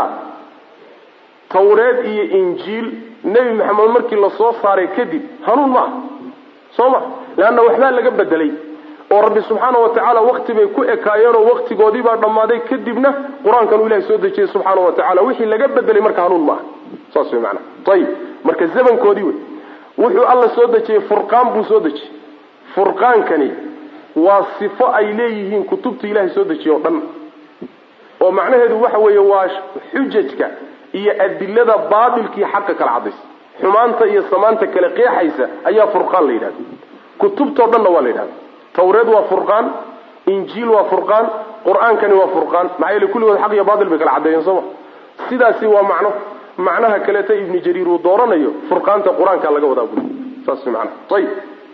Speaker 1: tawreed iyo injiil nebi maxamed markii lasoo saaray kadib hanuun ma aha soo ma leanna waxbaa laga bedelay oo rabbi subxaana wa tacaala wakti bay ku ekaayeenoo waktigoodii baa dhammaaday kadibna qur-aankan uu ilahay soo dejiyey subxaana wa tacala wixii laga bedelay marka hanuun ma aha saas way maanaa ayib marka zamankoodii wey wuxuu alla soo dejiyey furqaan buu soo dejiyey furqaankani waa sifo ay leeyihiin kutubta ilahay soo dejiye o dhan oo macnaheedu waxa weeye waa xujajka iyo adilada baatilkii xaqa kala cadaysa xumaanta iyo samaanta kale qeexaysa ayaa furqaan la yidhahda kutubtao dhanna waa la yidhahda tawreed waa furqaan injiil waa furqaan qur-aankani waa furqaan maxaa yeele kulligood xaq iyo baatil bay kala caddeeyeen sooma sidaasi waa macno macnaha kaleeta ibnu jariir uu dooranayo furqaanta qur-aanka laga wadaa buli saas macnaha ayib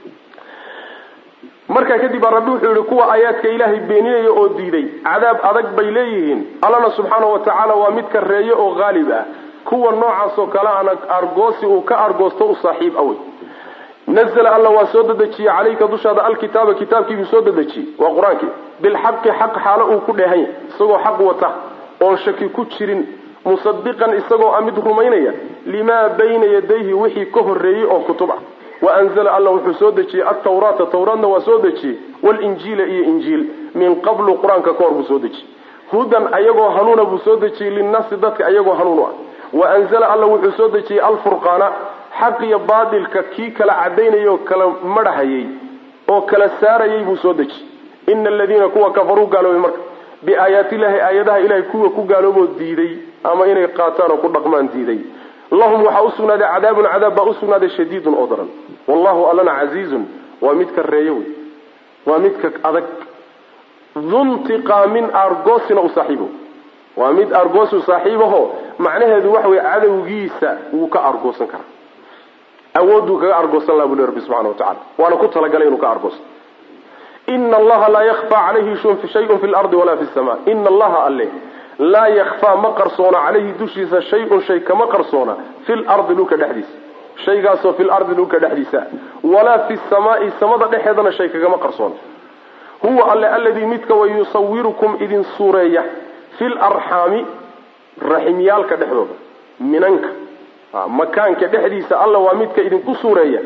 Speaker 1: markaa kadib baa rabbi wuxuu yihi kuwa aayaadka ilaahay beeninaya oo diiday cadaab adag bay leeyihiin allana subxaana wa tacaala waa mid kareeye oo haalib ah kuwa noocaas oo kale ana argoosi uu ka argoosto u saaxiib awey nazla alla waa soo dedejiyey calayka dushaada alkitaaba kitaabkiibuu soo dedejiyey waa qur-aankii bilxaqi xaq xaalo uu ku dheehan yahy isagoo xaq wata oon shaki ku jirin musadiqan isagoo a mid rumaynaya limaa bayna yadayhi wixii ka horreeyey oo kutub ah wa anzala alla wuxuu soo dejiyey altawraata tawraadna waa soo dejiyey walinjiila iyo injiil min qablu qur-aanka ka hor buu soo dejiyey hudan ayagoo hanuuna buu soo dejiyey linnaasi dadka ayagoo hanuun u ah wa anzala alla wuxuu soo dejiyey alfurqaana xaq iyo baatilka kii kala cadaynayay oo kala madhahayay oo kala saarayay buu soo dejiyey ina aladiina kuwa kafaruu gaaloobay marka biaayaatillahi aayadaha ilahay kuwa ku gaalooboo diiday ama inay qaataan oo ku dhaqmaan diiday lahum waxaa usugnaaday cadaabun cadaab baa usugnaaday shadiidun oo daran wallahu allana casiizun waa midka reeyo wey waa midka adag duntiqaamin argoosina u saaxiibo waa mid argoosu saaxiibaho macnaheedu waxa weye cadowgiisa wuu ka argoosan karaa awooduu kaga argoosan laha buli rabbi subxana wa tacala waana ku talagalay inuu ka argoosto ina allaha laa yakfa calayhi shayun fi lardi walaa fi sama ina allaha alle laa yakfaa ma qarsoona calayhi dushiisa shay-un shay kama qarsoona fi lardi dhulka dhexdiisa shaygaasoo fi lardi dhulka dhexdiisa walaa fi samaai samada dhexeedana shay kagama qarsoona huwa alle aladii midka wa yusawirukum idin suureeya fi larxaami raximyaalka dhexdooda minanka makaanka dhexdiisa alla waa midka idinku suureeya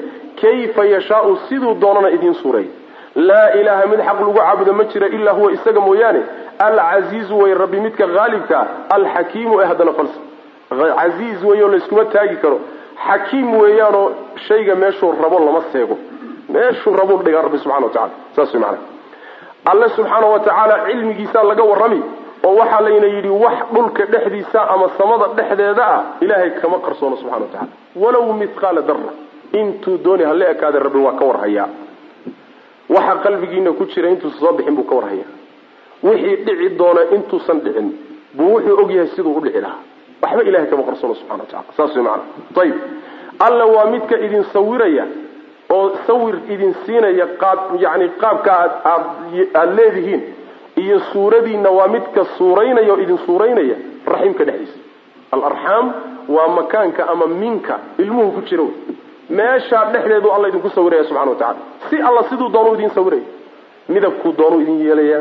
Speaker 1: kayfa yashaau siduu doonana idiin suureey laa ilaaha mid xaq lagu caabudo ma jira ilaa huwa isaga mooyaane alcasiizu way rabbi midka haalibkaa alxakiimu ee haddana falsa casiiz weyo layskuma taagi karo xakiim weeyaanoo shayga meeshuu rabo lama seego meeshuu rabuu dhigaa rabbi subxana wa tacala saas way macana alle subxaana wa tacaala cilmigiisaa laga warrami oo waxaa layna yidhi wax dhulka dhexdiisa ama samada dhexdeeda ah ilaahay kama qarsoono subxana wa tacala walow mithqaala darra intuu dooni hala ekaada rabbi waa ka warhayaa waxa qalbigiina ku jira intuusan soo bixin buu ka warhayaa wixii dhici doona intuusan dhicin buu wuxuu ogyahay siduu u dhici lahaa waxba ilahay kama qarsoono subxana wa tacala saas way macana ayib alla waa midka idin sawiraya oo sawir idin siinaya qaab yani qaabka aad aad aada leedihiin iyo suuradiinna waa midka suuraynaya oo idin suuraynaya raximka dhexdiisa alarxaam waa makaanka ama minka ilmuhu ku jira wey meeshaa dhexdeedu alla idinku sawiraya subxana wa tacala si alla siduu doonuu idin sawiraya midabkuu doonuu idin yeelayaa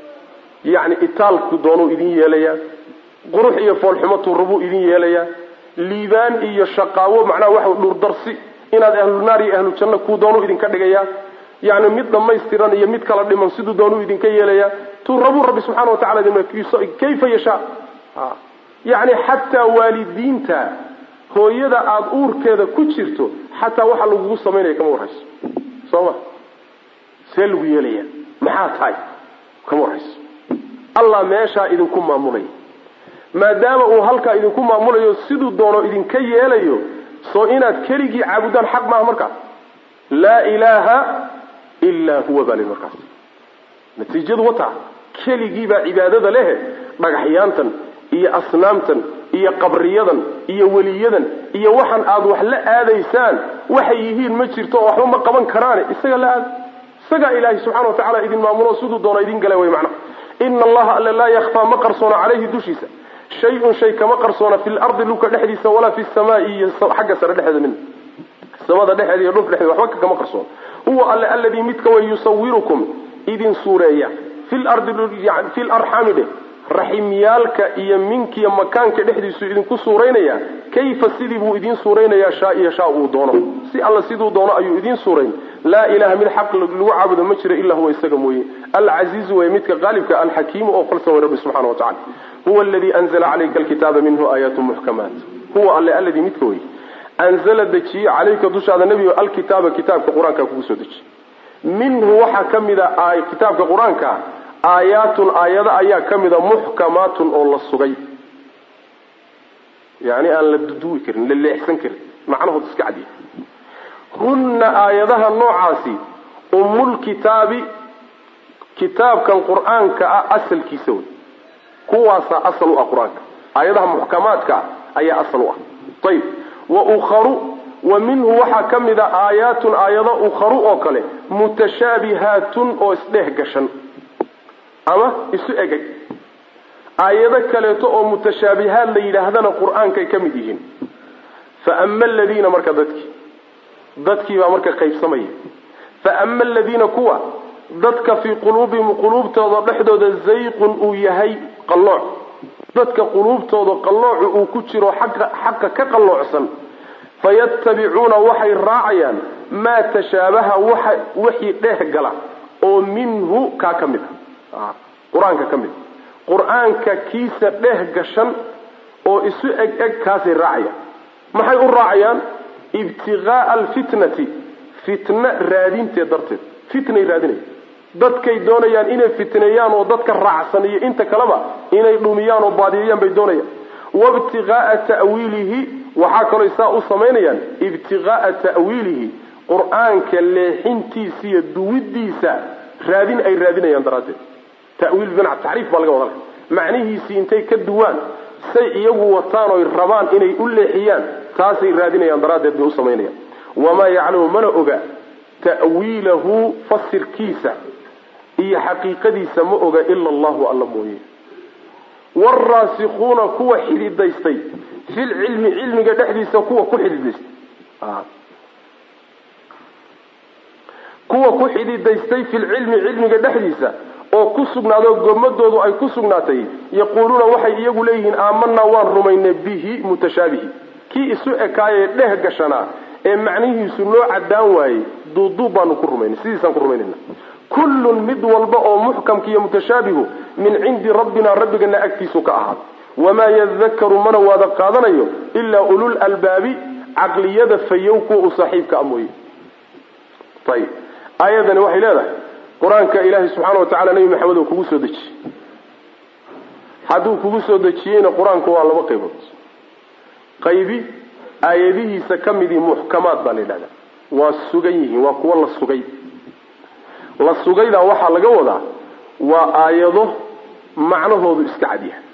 Speaker 1: yacni itaalkuu doonuu idin yeelayaa qurux iyo foolxumatuu rabuu idin yeelayaa liibaan iyo shaqaawo macnaha waxa dhuurdarsi inaad ahlu naar iyo ahlu janno kuu doonuu idinka dhigayaa yani mid dhammaystiran iyo mid kala dhiman siduu doonuu idinka yeelayaa tuu rabuu rabbi subxana wa tacala kayfa yashaa yani xataa waalidiinta hooyada aada uurkeeda ku jirto xataa waxa lagugu samaynaya kama warhayso soo ma see lagu yeelaya maxaa tahay kama warhayso allah meeshaa idinku maamulaya maadaama uu halkaa idinku maamulayo siduu doono idinka yeelayo soo inaad keligii caabudaan xaq maaha markaas laa ilaaha ilaa huwa baa li markaas natiijadu wataa keligiibaa cibaadada lehe dhagaxyaantan iyo asnaamtan iyo qabriyadan iyo weliyadan iyo waxaan aada wax la aadaysaan waxay yihiin ma jirto oo waxba ma qaban karaane isaga la aada isagaa ilaahay subxana wa tacala idin maamulo siduu doono idin gala way macnaha ina allaha alle laa yakfaa ma qarsoona caleyhi dushiisa shay-un shay kama qarsoona fi lardi dhulka dhexdiisa walaa fi samaai iyo xagga sare dhexeeda min samada dhexeeda iyo dhulka dhexeeda waxba kama qarsoona huwa alle alladii midka way yusawirukum idin suureeya fi lardi fi larxaami dheh raximyaalka iyo minkiiyo makaanka dhexdiisu idinku suuraynaya kayfa sidii buu idiin suuraynayaa shaa iyo shaa uu doono si alla siduu doono ayuu idiin suurayn laa ilaha mid xaq lagu caabudo ma jiro ilaa huwa isaga mooye alcasiizu way midka qaalibka alxakiimu oo falsan way rabbi subxana wa tacala huwa aladii anzla calayka alkitaaba minhu aayaatu muxkamaat huwa alle alladii midka wey anzala dejiye calayka dushaada nebigo alkitaaba kitaabka qur-aanka kugu soo dejiye minhu waxaa ka mida kitaabka qur-aanka aayaatun aayado ayaa ka mida muxkamaatun oo la sugay yani aan la duduwi karin la leexsan karin macnahood iska cadiya hunna aayadaha noocaasi umulkitaabi kitaabkan qur-aanka ah asalkiisa wey kuwaasaa asal u ah qur-aanka aayadaha muxkamaadka ah ayaa asal u ah ayib wa ukharu wa minhu waxaa ka mid a aayaatun aayado ukharu oo kale mutashaabihaatun oo isdheeh gashan ama isu egeg aayado kaleeto oo mutashaabihaad la yidhaahdana qur-aankay ka mid yihiin fa ama aladiina marka dadkii dadkii baa marka qaybsamaya fa ama aladiina kuwa dadka fii quluubihim quluubtooda dhexdooda zayqun uu yahay qallooc dadka quluubtooda qalloocu uu ku jiro xaqa xaqa ka qalloocsan fayattabicuuna waxay raacayaan maa tashaabaha waxa wixii dheeh gala oo minhu kaa ka mid a qur-aanka ka mid qur-aanka kiisa dheh gashan oo isu eg eg kaasay raacayaan maxay u raacayaan ibtiqaaa alfitnati fitna raadinteed darteed fitnay raadinaya dadkay doonayaan inay fitneeyaan oo dadka raacsan iyo inta kaleba inay dhumiyaan oo baadiyayaan bay doonayaan waibtiqaaa ta'wiilihi waxaa kaloo saa u samaynayaan ibtiqaaa ta'wiilihi qur-aanka leexintiisa iyo duwidiisa raadin ay raadinayaan daraaddeed tawiil bimacna taxriif baa laga wadanaya macnihiisii intay ka duwaan say iyagu wataan oy rabaan inay u leexiyaan taasay raadinayaan daraaddeed bay u samaynayaan wamaa yaclamu mana oga ta'wiilahu fasirkiisa iyo xaqiiqadiisa ma oga ila allahu alla mooye waalraasikuuna kuwa xididaystay filcilmi cilmiga dhexdiisa kuwa ku xididaystay kuwa ku xididaystay filcilmi cilmiga dhexdiisa oo ku sugnaado gomadoodu ay ku sugnaatay yaquuluuna waxay iyagu leeyihiin aamanaa waan rumaynay bihi mutashaabihi kii isu ekaayee dheh gashanaa ee macnihiisu noo caddaan waayey duuduub baanu ku rumaynay sidiisaan ku rumaynayna kullun mid walba oo muxkamka iyo mutashaabihu min cindi rabbina rabbigana agtiisu ka ahaaday wamaa yadakaru mana waada qaadanayo ilaa ulul albaabi caqliyada fayow kuwa u saaxiibka a mooye ayib aayadani waxay leedahay qur-aanka ilaahay subxaana wa tacala nebi maxamed oo kugu soo dejiyey hadduu kugu soo dejiyeyna qur-aanku waa laba qaybood qaybi aayadihiisa ka midii muxkamaad baa la yidhahdaa waa sugan yihiin waa kuwo la sugay la sugaydaa waxaa laga wadaa waa aayado macnahoodu iska cadyahay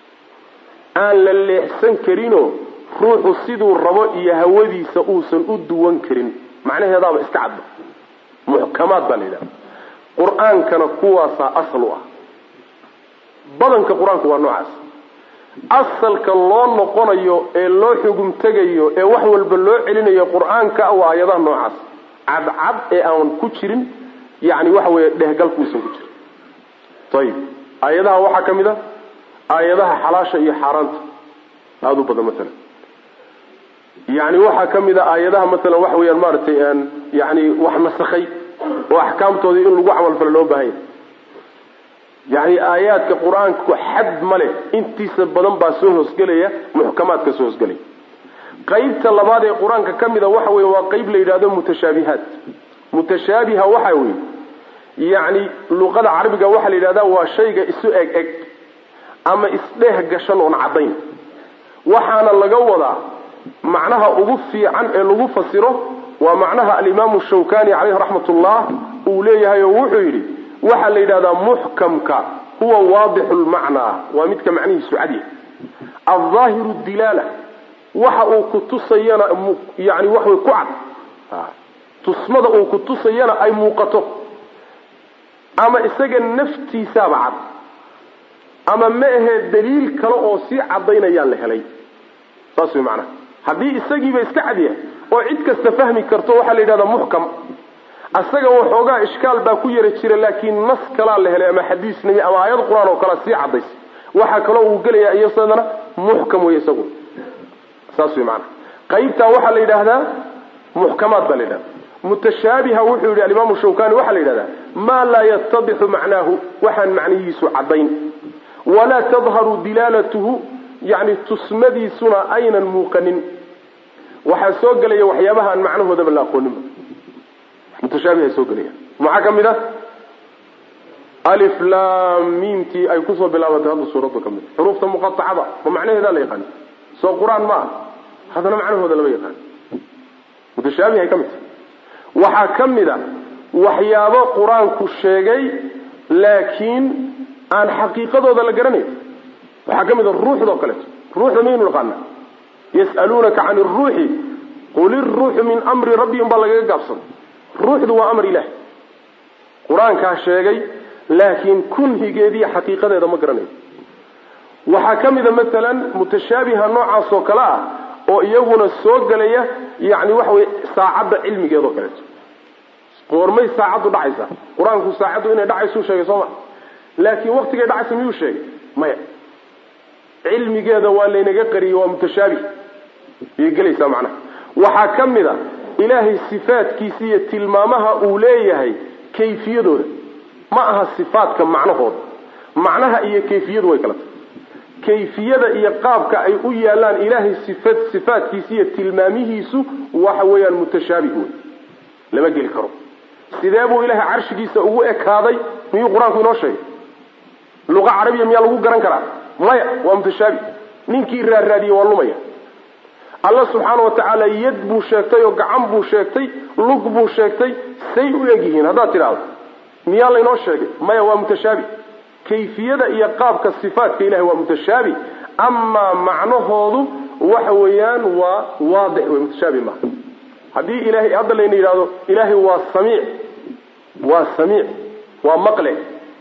Speaker 1: aan la leexsan karinoo ruuxu siduu rabo iyo hawadiisa uusan u duwan karin macnaheedaaba iska cadba muxkamaad baa la yidhahda qur-aankana kuwaasaa asal u ah badanka qur-aanku waa noocaas asalka loo noqonayo ee loo xugum tegayo ee wax walba loo celinayo qur-aanka waa aayadaha noocaas cadcad ee aan ku jirin yani waxa weeye dhehgalku uusan ku jirin ayib aayadaha waxaa ka mid a aayadaha xalaasha iyo xaaraanta aada u badan maalan yani waxaa ka mid a aayadaha maalan waxa weeyaan maaragtay yani wax nasakhay oo axkaamtoodii in lagu camalfalo loo baahanya yani aayaadka qur-aanku xad ma leh intiisa badan baa soo hoosgelaya muxkamaadka soo hoosgelaya qaybta labaad ee qur-aanka ka mida waxa weye waa qayb la yidhahdo mutashaabihaat mutashaabiha waxa weye yani luqada carabiga waxaa la yidhahda waa shayga isu eg eg ama isdheeh gashan oon caddayn waxaana laga wadaa macnaha ugu fiican ee lagu fasiro waa macnaha alimaamu shawkani caleyhi raxmat ullah uu leeyahay oo wuxuu yidhi waxaa la yidhahdaa muxkamka huwa waadixu lmacnaa waa midka macnihiisu cadya aldaahiru dilaala waxa uu ku tusayana yani waxway ku cad tusmada uu ku tusayana ay muuqato ama isaga naftiisaaba cad ama ma ahee daliil kale oo sii cadaynayaa la helay saas way macnaha haddii isagiiba iska cadyahay oo cid kasta fahmi karto waxaa la yidhahdaa muxkam asaga waxoogaa ishkaal baa ku yara jira laakiin nas kalaa la helay ama xadiis nebi ama aayad qur-aan oo kalea sii cadays waxaa kaloo uu gelayaa iyasadana muxkam wey isagu saas way maanaa qaybtaa waxaa la yidhaahdaa muxkamaad baa la yidhahda mutashaabiha wuxuu yidhi alimaamu shawkani waxaa la yidhahdaa maa laa yatadixu macnaahu waxaan macnihiisu caddayn walaa tadharu dilaalatuhu yani tusmadiisuna aynan muuqanin waxaa soo gelaya waxyaabaha aan macnahoodaba la aqooninba mutashaabiha soo gelaya maxaa ka mid ah alif lam miimtii ay kusoo bilaabatay hadda suuradda ka mid xuruufta muqatacada ma macnaheedaa la yaqaani soo qur-aan ma ah haddana macnahooda lama yaqaani mutashaabihay ka mid tahay waxaa ka mid a waxyaabo qur-aanku sheegay laakiin aan xaqiiqadooda la garanayn waxaa ka mid a ruuxdao kaleeto ruuxda maynu naqaana yas'aluunaka can iruuxi qul iruuxu min amri rabbi un baa lagaga gaabsada ruuxdu waa amar ilaah qur-aankaa sheegay laakiin kunhigeediiyo xaqiiqadeeda ma garanayo waxaa ka mida masalan mutashaabiha noocaas oo kale ah oo iyaguna soo gelaya yani waxa weye saacadda cilmigeedao kaleeto goormay saacaddu dhacaysa qur-aanku saacaddu inay dhacaysuu sheegay soo ma laakiin waktigay dhacaysa miyuu sheegay maya cilmigeeda waa laynaga qariyey waa mutashaabih yay gelaysaa macnaha waxaa ka mid a ilaahay sifaadkiisa iyo tilmaamaha uu leeyahay kayfiyadooda ma aha sifaadka macnahooda macnaha iyo kayfiyadu way kala tahay kayfiyada iyo qaabka ay u yaalaan ilaahay sifad sifaadkiisa iyo tilmaamihiisu waxa weeyaan mutashaabih wey lama geli karo sidee buu ilaahay carshigiisa ugu ekaaday miyuu qur-aanku inoo sheegay luqa carabiya miyaa lagu garan karaa maya waa mutashaabih ninkii raarraadiyey waa lumaya alla subxaana wa tacaala yad buu sheegtay oo gacan buu sheegtay lug buu sheegtay say u egyihiin haddaad tidhaahdo miyaa laynoo sheegay maya waa mutashaabih kayfiyada iyo qaabka sifaatka ilahay waa mutashaabih amaa macnahoodu waxa weeyaan waa waadix wey mutashaabih maaha haddii ilahay hadda layna yidhahdo ilaahay waa samiic waa samiic waa maqle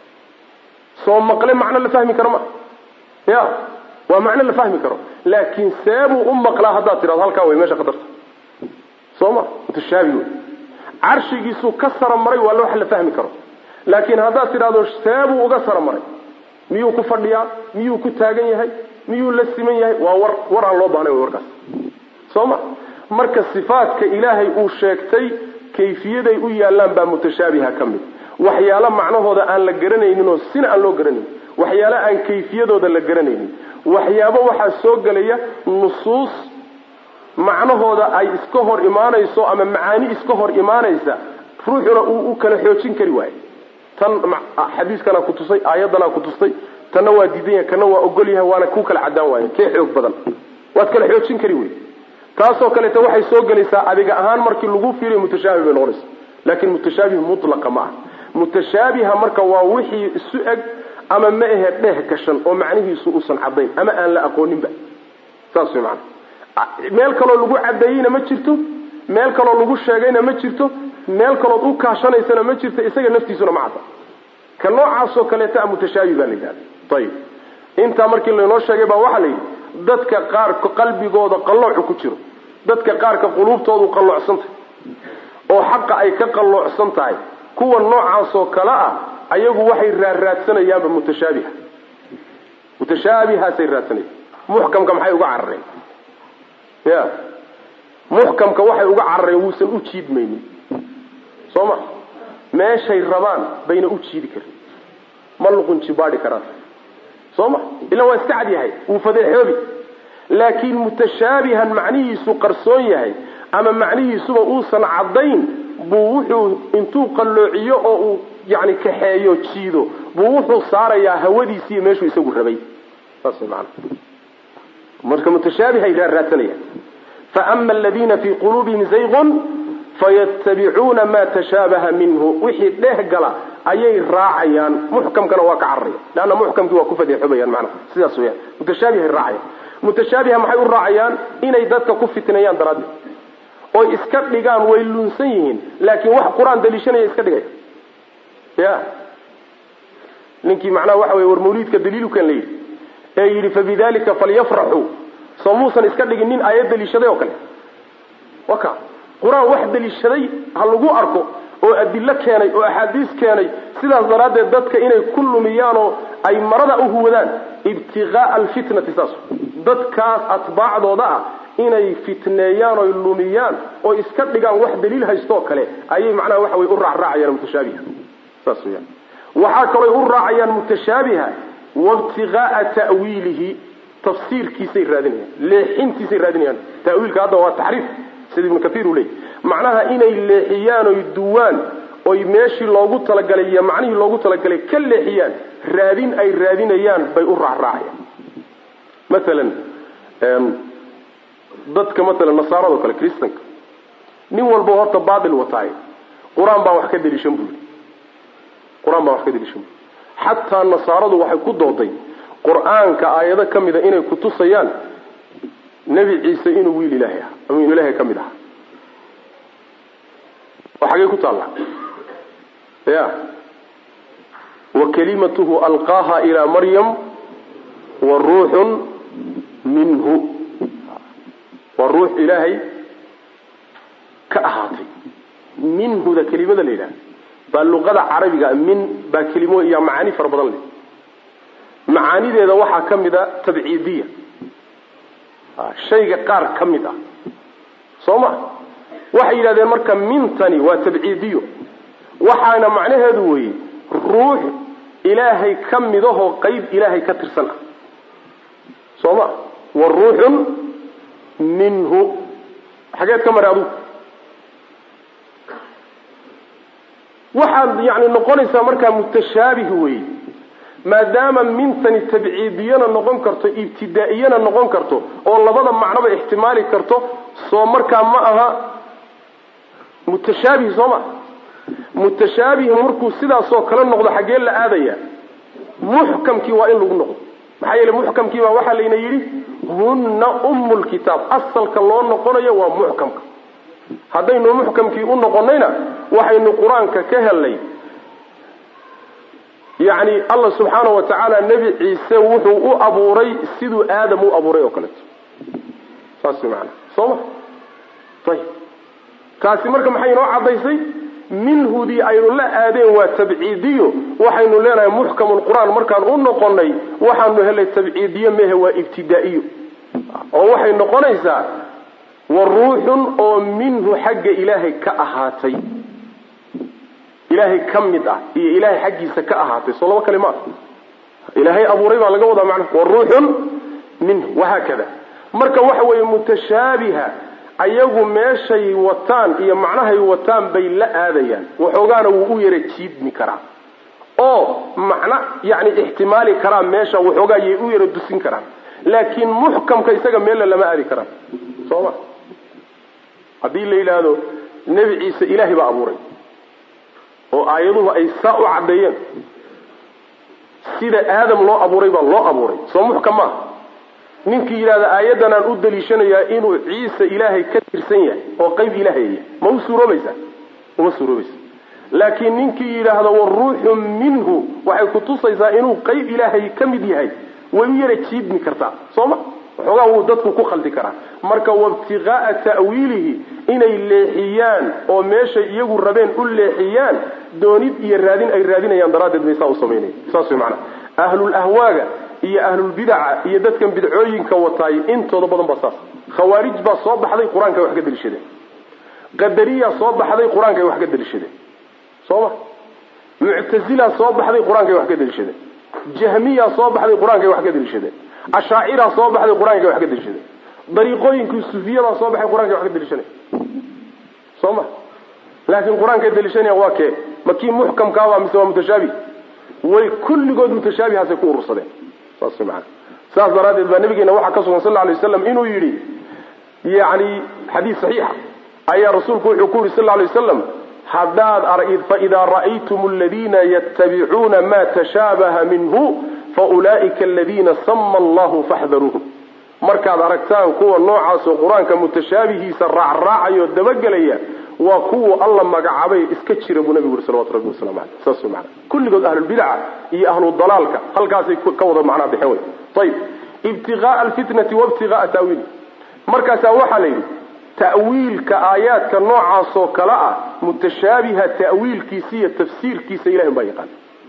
Speaker 1: soo maqle macno la fahmi karo ma ya waa macno la fahmi karo laakiin seebuu u maqlaa haddaad tidhahdo halkaa wey meesha khatarta soo ma mutashaabih wey carshigiisuu ka sara maray waa wax la fahmi karo laakiin haddaad tidhahdo seebuu uga sara maray miyuu ku fadhiyaa miyuu ku taagan yahay miyuu la siman yahay waa war war aan loo baahnay warkaas soo ma marka sifaadka ilaahay uu sheegtay kayfiyaday u yaallaan baa mutashaabiha ka mid waxyaalo macnahooda aan la garanaynin oo sina aan loo garanaynin waxyaalo aan kayfiyadooda la garanaynin waxyaabo waxaa soo gelaya nusuus macnahooda ay iska hor imaanayso ama macaani iska hor imaanaysa ruuxuna uu u kala xoojin kari waayo tan xadiiskanaa ku tusay aayaddanaa ku tustay tanna waa diidan yahay kana waa ogol yahay waana ku kala cadaan waaye kee xoog badan waad kala xoojin kari wey taasoo kaleeta waxay soo gelaysaa adiga ahaan markii lagu fiiriyo mutashaabih bay noqonaysa laakin mutashaabih mutlaqa ma ah mutashaabiha marka waa wixii isu eg ama ma ahe dheh gashan oo macnihiisu uusan cadayn ama aan la aqooninba saas way maana meel kaloo lagu cadeeyeyna ma jirto meel kaloo lagu sheegayna ma jirto meel kalood u kaashanaysana ma jirto isaga naftiisuna ma cadda ka noocaasoo kaleeta mutashaabih baa la yidhahda ayib intaa markii laynoo sheegay baa waxaa la yidhi dadka qaarka qalbigooda qalloocu ku jiro dadka qaarka quluubtoodu qalloocsan tahay oo xaqa ay ka qalloocsan tahay kuwa noocaasoo kale ah ayagu waxay raarraadsanayaanba mutashaabiha mutashaabihaasay raadsanayaan muxkamka maxay uga carareen ya muxkamka waxay uga carareen wuusan u jiidmaynin soo ma meeshay rabaan bayna u jiidi karin ma luqunjibaadhi karaan soo ma ila waa iska cad yahay wuu fadeexoobi laakiin mutashaabihan macnihiisu qarsoon yahay ama macnihiisuba uusan caddayn buu wuxuu intuu qalloociyo oo uu yani kaxeeyo jiido buu wuxuu saarayaa hawadiisii meeshuu isagu rabay saas man marka mutashaabihay raarraadsanayaan faama aladiina fii quluubihim zayqun fayatabicuuna ma tashaabaha minhu wixii dheh gala ayay raacayaan muxkamkana waa ka cararaya leanna muxkamkii waa ku fadeexobayaan manaa sidaas weyaan mutashaabihay raacayaan mutashaabiha maxay u raacayaan inay dadka ku fitneeyaan daraaddeed oy iska dhigaan way lunsan yihiin laakiin wax qur-aan daliishanaya iska dhigaya ya ninkii macnaha waxa wey war mawliidka daliilukan la yidhi ee yidhi fabidalika falyafraxuu soo muusan iska dhigin nin aayad daliishaday oo kale waka qur-aan wax daliishaday ha lagu arko oo adilo keenay oo axaadiis keenay sidaas daraaddeed dadka inay ku lumiyaanoo ay marada u huwadaan ibtiqaaa alfitnati saas dadkaas atbaacdooda ah inay fitneeyaan oy lumiyaan oo iska dhigaan wax daliil haystoo kale ayay macnaha waxa wey u raacraacayaan mutashaabiha saas weyaan waxaa kalooy u raacayaan mutashaabiha waibtiqaaa ta'wiilihi tafsiirkiisay raadinayaan leexintiisay raadinayaan tawiilka hadda waa taxriif sida ibnu kaiir uu leeyay macnaha inay leexiyaan oy duwaan oy meeshii loogu talagalay iyo macnihii loogu talagalay ka leexiyaan raadin ay raadinayaan bay u raacraacayaan maalan dadka maalan nasaarado kale kristanka nin walba horta baatil wataay qur-aan baan wax ka daliishan buu yidhi qur-aan baan wax ka daliishan buu xataa nasaaradu waxay ku dooday qur-aanka aayado ka mida inay kutusayaan nebi ciise inuu wiil ilaahay ah ama inuu ilaahay ka mid aha oo xagee ku taalla ya wa kalimatuhu alqaaha ilaa maryam wa ruuxun minhu waa ruux ilaahay ka ahaatay minhuda kelimada la yidhaha baa luqada carabiga min baa kelimo iyo macaani fara badan leh macaanideeda waxaa ka mid a tabciidiya shayga qaar ka mid ah soo ma waxay yidhahdeen marka mintani waa tabciidiyo waxaana macnaheedu weeye ruux ilaahay ka midahoo qeyb ilaahay ka tirsan ah soo ma wa ruuxun minhu xageed ka mara adugu waxaad yani noqonaysaa markaa mutashaabih wey maadaama mintani tabciidiyana noqon karto ibtidaa'iyana noqon karto oo labada macnoba ixtimaali karto soo markaa ma aha mutashaabih soo ma mutashaabih markuu sidaasoo kale noqdo xaggee la aadaya muxkamkii waa in lagu noqdo maxaa yeele muxkamkii baa waxaa layna yidhi hunna umu lkitaab asalka loo noqonayo waa muxkamka haddaynu muxkamkii u noqonayna waxaynu qur-aanka ka helnay yacni allah subxaana wa tacaala nebi ciise wuxuu u abuuray siduu aadam u abuuray oo kaleeto saas maana soo ma ayib taasi marka maxay inoo caddaysay minhudii aynu la aadeen waa tabciidiyo waxaynu leenahay muxkamulqur-aan markaan u noqonay waxaanu helay tabciidiyo mehe waa ibtidaa'iyo oo waxay noqonaysaa wa ruuxun oo minhu xagga ilaahay ka ahaatay ilaahay ka mid ah iyo ilaahay xaggiisa ka ahaatay soo laba kale ma ah ilaahay abuuray baa laga wadaa macnaha wa ruuxun minhu wahaakada marka waxa weeye mutashaabiha ayagu meeshay wataan iyo macnahay wataan bay la aadayaan waxoogaana wuu u yara jiidmi karaa oo macno yani ixtimaali karaa meesha waxoogaa yay u yara dusin karaan laakiin muxkamka isaga meella lama aadi karaan soo ma haddii la yidhaahdo nebi ciise ilaahay baa abuuray oo aayaduhu ay saa u caddeeyeen sida aadam loo abuuray baa loo abuuray soo muxkam maaha ninkii yidhahda aayaddan aan u daliishanayaa inuu ciise ilaahay ka tirsan yahay oo qayb ilaahaya ma u suuroobaysaa uma suuroobaysa laakiin ninkii yidhaahdo waruuxu minhu waxay kutusaysaa inuu qayb ilaahay ka mid yahay way u yara jiidmi kartaa soo ma waxoogaa wuu dadku ku khaldi karaa marka waibtiqaa'a ta'wiilihi inay leexiyaan oo meeshay iyagu rabeen u leexiyaan doonid iyo raadin ay raadinayaan daraaddeed bay saa u samaynaya saas way macanaha ahlul ahwaaga iyo ahlulbidaca iyo dadkan bidcooyinka wataay intooda badan baa saas khawaarij baa soo baxday qur-aankay wax ka daliishadeen qadariyaa soo baxday qur-aankay wax ka daliishadeen soo ma muctazilaa soo baxday qur-aankay wax ka daliishadeen jahmiyaa soo baxday qur-aankay wax ka daliishadeen ashaaciraa soo baxday qur-aankay wax ka daliishadeen dariiqooyinkii sufiyadaa soo baxay qur-aankay wax ka daliishanay soo ma laakiin qur-aankay daliishanayaan waa kee ma kii muxkamkaaba mise waa mutashaabi way kulligood mutashaabihaasay ku urursadeen saas maana saas daraaddeed baa nabigeena waxaa ka sugan sal lla lay waslam inuu yidhi yani xadiis saxiixa ayaa rasuulku wuxuu ku yidhi sal lla lay wasalam haddaad faidaa ra'aytum aladiina yattabicuuna ma tashaabaha minhu faulaa'ika aladiina sama allahu faxdaruuhum markaad aragtaan kuwa noocaasoo qur-aanka mutashaabihiisa raacraacayo dabagelaya waa kuwa alla magacaabay iska jira buu nabigu yuri salawatu rabbi wasalamu aleyh saas mana kulligood ahlulbidaca iyo ahludalaalka halkaasay ka wada macnaa bixeen wey ayib ibtiqaaa alfitnati waibtiqaaa ta'wiili markaasaa waxaa la yidhi ta'wiilka aayaadka noocaasoo kale ah mutashaabiha ta'wiilkiisa iyo tafsiirkiisa ilahay un baa yaqaan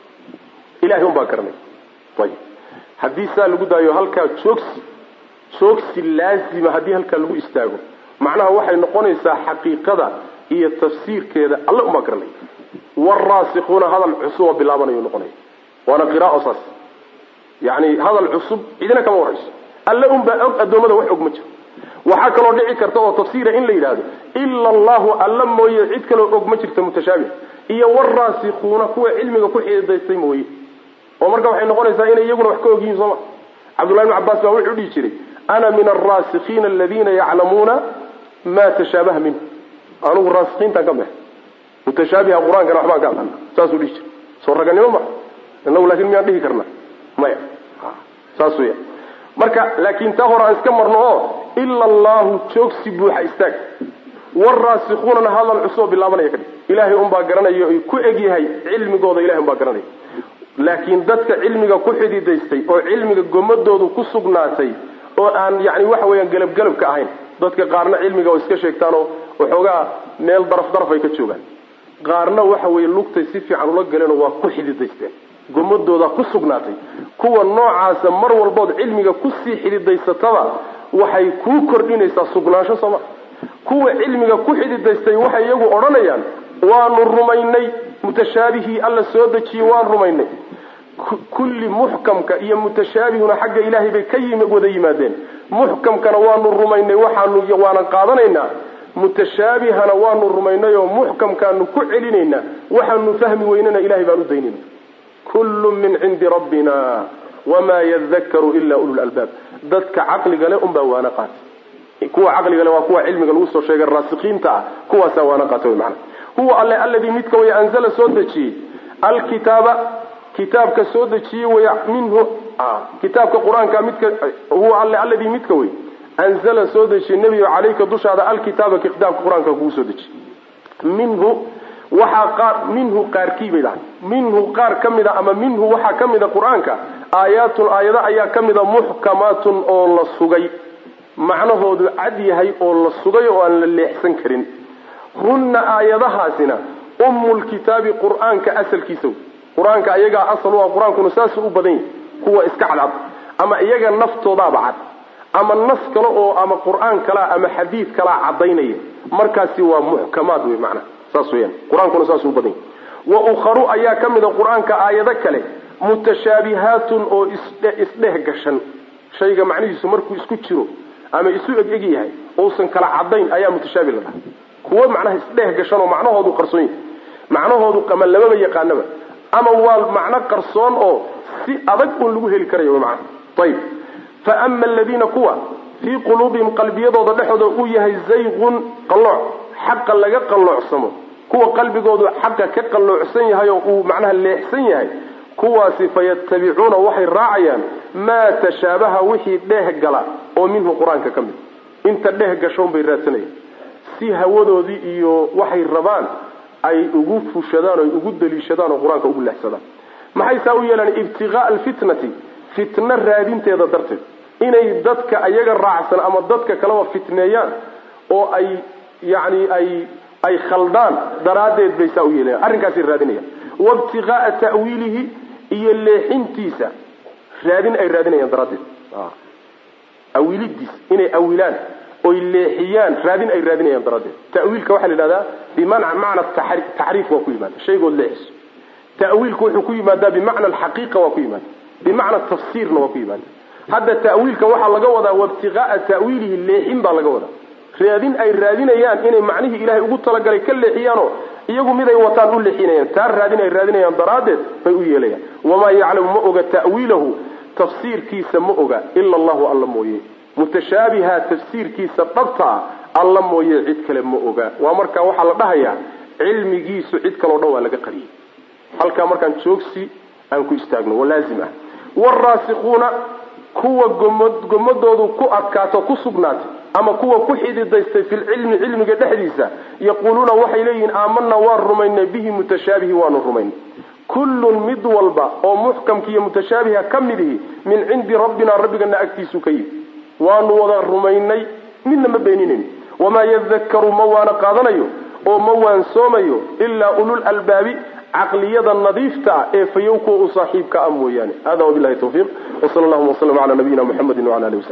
Speaker 1: ilahay un baa garanay ayib haddii saa lagu daayo halkaa joogsi joogsi laazima haddii halkaa lagu istaago macnaha waxay noqonaysaa xaqiiqada iyo tafsiirkeeda alle umaa garanay waraasikuuna hadal cusub oo bilaabanayu noqonaya waana qiraao saas yani hadal cusub cidina kama warayso alle unbaa og addoommada wax og ma jiro waxaa kaloo dhici karta oo tafsiira in la yidhaahdo ila allahu alla mooye cid kaloo og ma jirta mutashaabih iyo waraasikuuna kuwa cilmiga ku xididaystay mooye oo marka waxay noqonaysaa inay iyaguna wax ka og yihiin sooma cabdullahi bn cabbaas baa wuxuu dhihi jiray ana min alraasikiina aladiina yaclamuuna ma tashaabaha minhu anugu raasikiintaan ka baxay mutashaabiha qur-aankana waxbaan ka aqana saasuu dhihi jiray soo raganimo ma inagu laakin miyaan dhihi karna maya saas weya marka laakin taa hore aan iska marno oo ila allahu joogsi buuxa istaag waraasikuunana hadal cusuboo bilaabanaya kadhig ilaahay unbaa garanaya ay ku egyahay cilmigooda ilahay unbaa garanaya laakiin dadka cilmiga ku xididaystay oo cilmiga gomadoodu ku sugnaatay oo aan yani waxa weeyaan gelabgelab ka ahayn dadka qaarna cilmiga oo iska sheegtaanoo waxoogaa meel daraf daraf ay ka joogaan qaarna waxa weeye lugtay si fiican ula galeenoo waa ku xididaysteen gomadooda ku sugnaatay kuwa noocaasa mar walbood cilmiga kusii xididaysataba waxay kuu kordhinaysaa sugnaansho sooma kuwa cilmiga ku xididaystay waxay iyagu odhanayaan waanu rumaynay mutashaabihii alla soo dejiyey waan rumaynay kulli muxkamka iyo mutashaabihuna xagga ilaahay bay ka wada yimaadeen muxkamkana waanu rumaynay waxaanu waanan qaadanaynaa mutashaabihana waanu rumaynay oo muxkamkaanu ku celinaynaa waxaanu fahmi weynana ilahay baan u daynayna kullu min cindi rabbina wamaa yadakaru ila ulu lalbaab dadka caqliga le unbaa waana qaatay kuwa caqliga le waa kuwa cilmiga lagu soo sheegay raasikiinta ah kuwaasaa waana qaatay wy maana huwa alle alladii midka way anzala soo dejiyey alkitaaba kitaabka soo dejiyey way minhu kitaabka qur-aanka midka huwa alle alladii midka wey anzala soo dejiyey nebigo caleyka dushaada alkitaaba kitaabka qur-aanka kugu soo dejiyey minhu waxaa qaar minhu qaarkii bay dhahay minhu qaar ka mid a ama minhu waxaa ka mid a qur-aanka aayaatun aayado ayaa ka mid a muxkamaatun oo la sugay macnahoodu cad yahay oo la sugay oo aan la leexsan karin hunna aayadahaasina ummulkitaabi qur-aanka asalkiisa wey qur-aanka iyagaa asal u ah qur-aankuna saasuu u badan yahay kuwa iska cadcad ama iyaga naftoodaaba cad ama nas kale oo ama qur-aan kalea ama xadiid kalea caddaynaya markaasi waa muxkamaad wey macnaha saas weyaan qur-aankuna saasuu u badan yahy wa ukharu ayaa ka mid a qur-aanka aayado kale mutashaabihaatun oo isdheh gashan shayga macnihiisu markuu isku jiro ama isu eg-eg yahay uusan kala cadayn ayaa mutashaabi la dhaha kuwo macnaha isdheh gashan oo macnahoodu qarsoon yahay macnahoodu ama lamaba yaqaanaba ama waa macno qarsoon oo si adag un lagu heli karayo macna ayib fa ama aladiina kuwa fii quluubihim qalbiyadooda dhexooda uu yahay zayqun qallooc xaqa laga qalloocsamo kuwa qalbigoodu xaqa ka qalloocsan yahay oo uu macnaha leexsan yahay kuwaasi fayatabicuuna waxay raacayaan maa tashaabaha wixii dheeh gala oo minhu qur-aanka ka mid inta dheeh gashoon bay raadsanayaan si hawadoodii iyo waxay rabaan ay ugu fushadaan o ay ugu daliishadaan oo qur-aanka ugu leexsadaan maxay saa u yeelaan ibtiqaaa alfitnati fitno raadinteeda darteed inay dadka ayaga raacsan ama dadka kaleba fitneeyaan oo ay yani ay ay khaldaan daraaddeed bay saa u yeelayan arrinkaasay raadinayaan waibtiqaaa ta'wiilihi iyo leexintiisa raadin ay raadinayaan daraaddeed awiilidiis inay awilaan oy leexiyaan raadin ay raadinayaan daraaddeed ta'wiilka waxaa la yidhahdaa bimana macna taxriif waa ku yimaada shaygood leexiso ta'wiilku wuxuu ku yimaadaa bimacna alxaqiiqa waa ku yimaada bimacna tafsiirna waa ku yimaada hadda ta'wiilka waxaa laga wadaa waibtiqaaa ta'wiilihi leexin baa laga wadaa raadin ay raadinayaan inay macnihii ilahay ugu talagalay ka leexiyaanoo iyagu miday wataan u leexinayaan taa raadin ay raadinayaan daraaddeed bay u yeelayaan wamaa yaclamu ma oga ta'wiilahu tafsiirkiisa ma oga ila allahu alla mooye mutashaabiha tafsiirkiisa dhabtaa alla mooye cid kale ma oga waa marka waxaa la dhahayaa cilmigiisu cid kaleo dhan waa laga qariyey halkaa markaan joogsi aan ku istaagno waa laazim ah waraasikuuna kuwa gomod gomadoodu ku adkaato ku sugnaatay ama kuwa ku xididaystay filcilmi cilmiga dhexdiisa yaquuluuna waxay leeyihiin aamanaa waan rumaynay bihi mutashaabihi waanu rumaynay kullun mid walba oo muxkamka iyo mutashaabiha ka mid ihi min cindi rabbina rabbigana agtiisu ka yimi waanu wada rumaynay midna ma beeninayn wamaa yadakaru ma waana qaadanayo oo ma waansoomayo ilaa ulul albaabi caqliyada nadiifta ah ee fayow kuwa u saaxiibka ah mooyaane hada wabilahi tawfiiq wsala allahuma waslama cala nabiyina muxamedi wala ali wasabi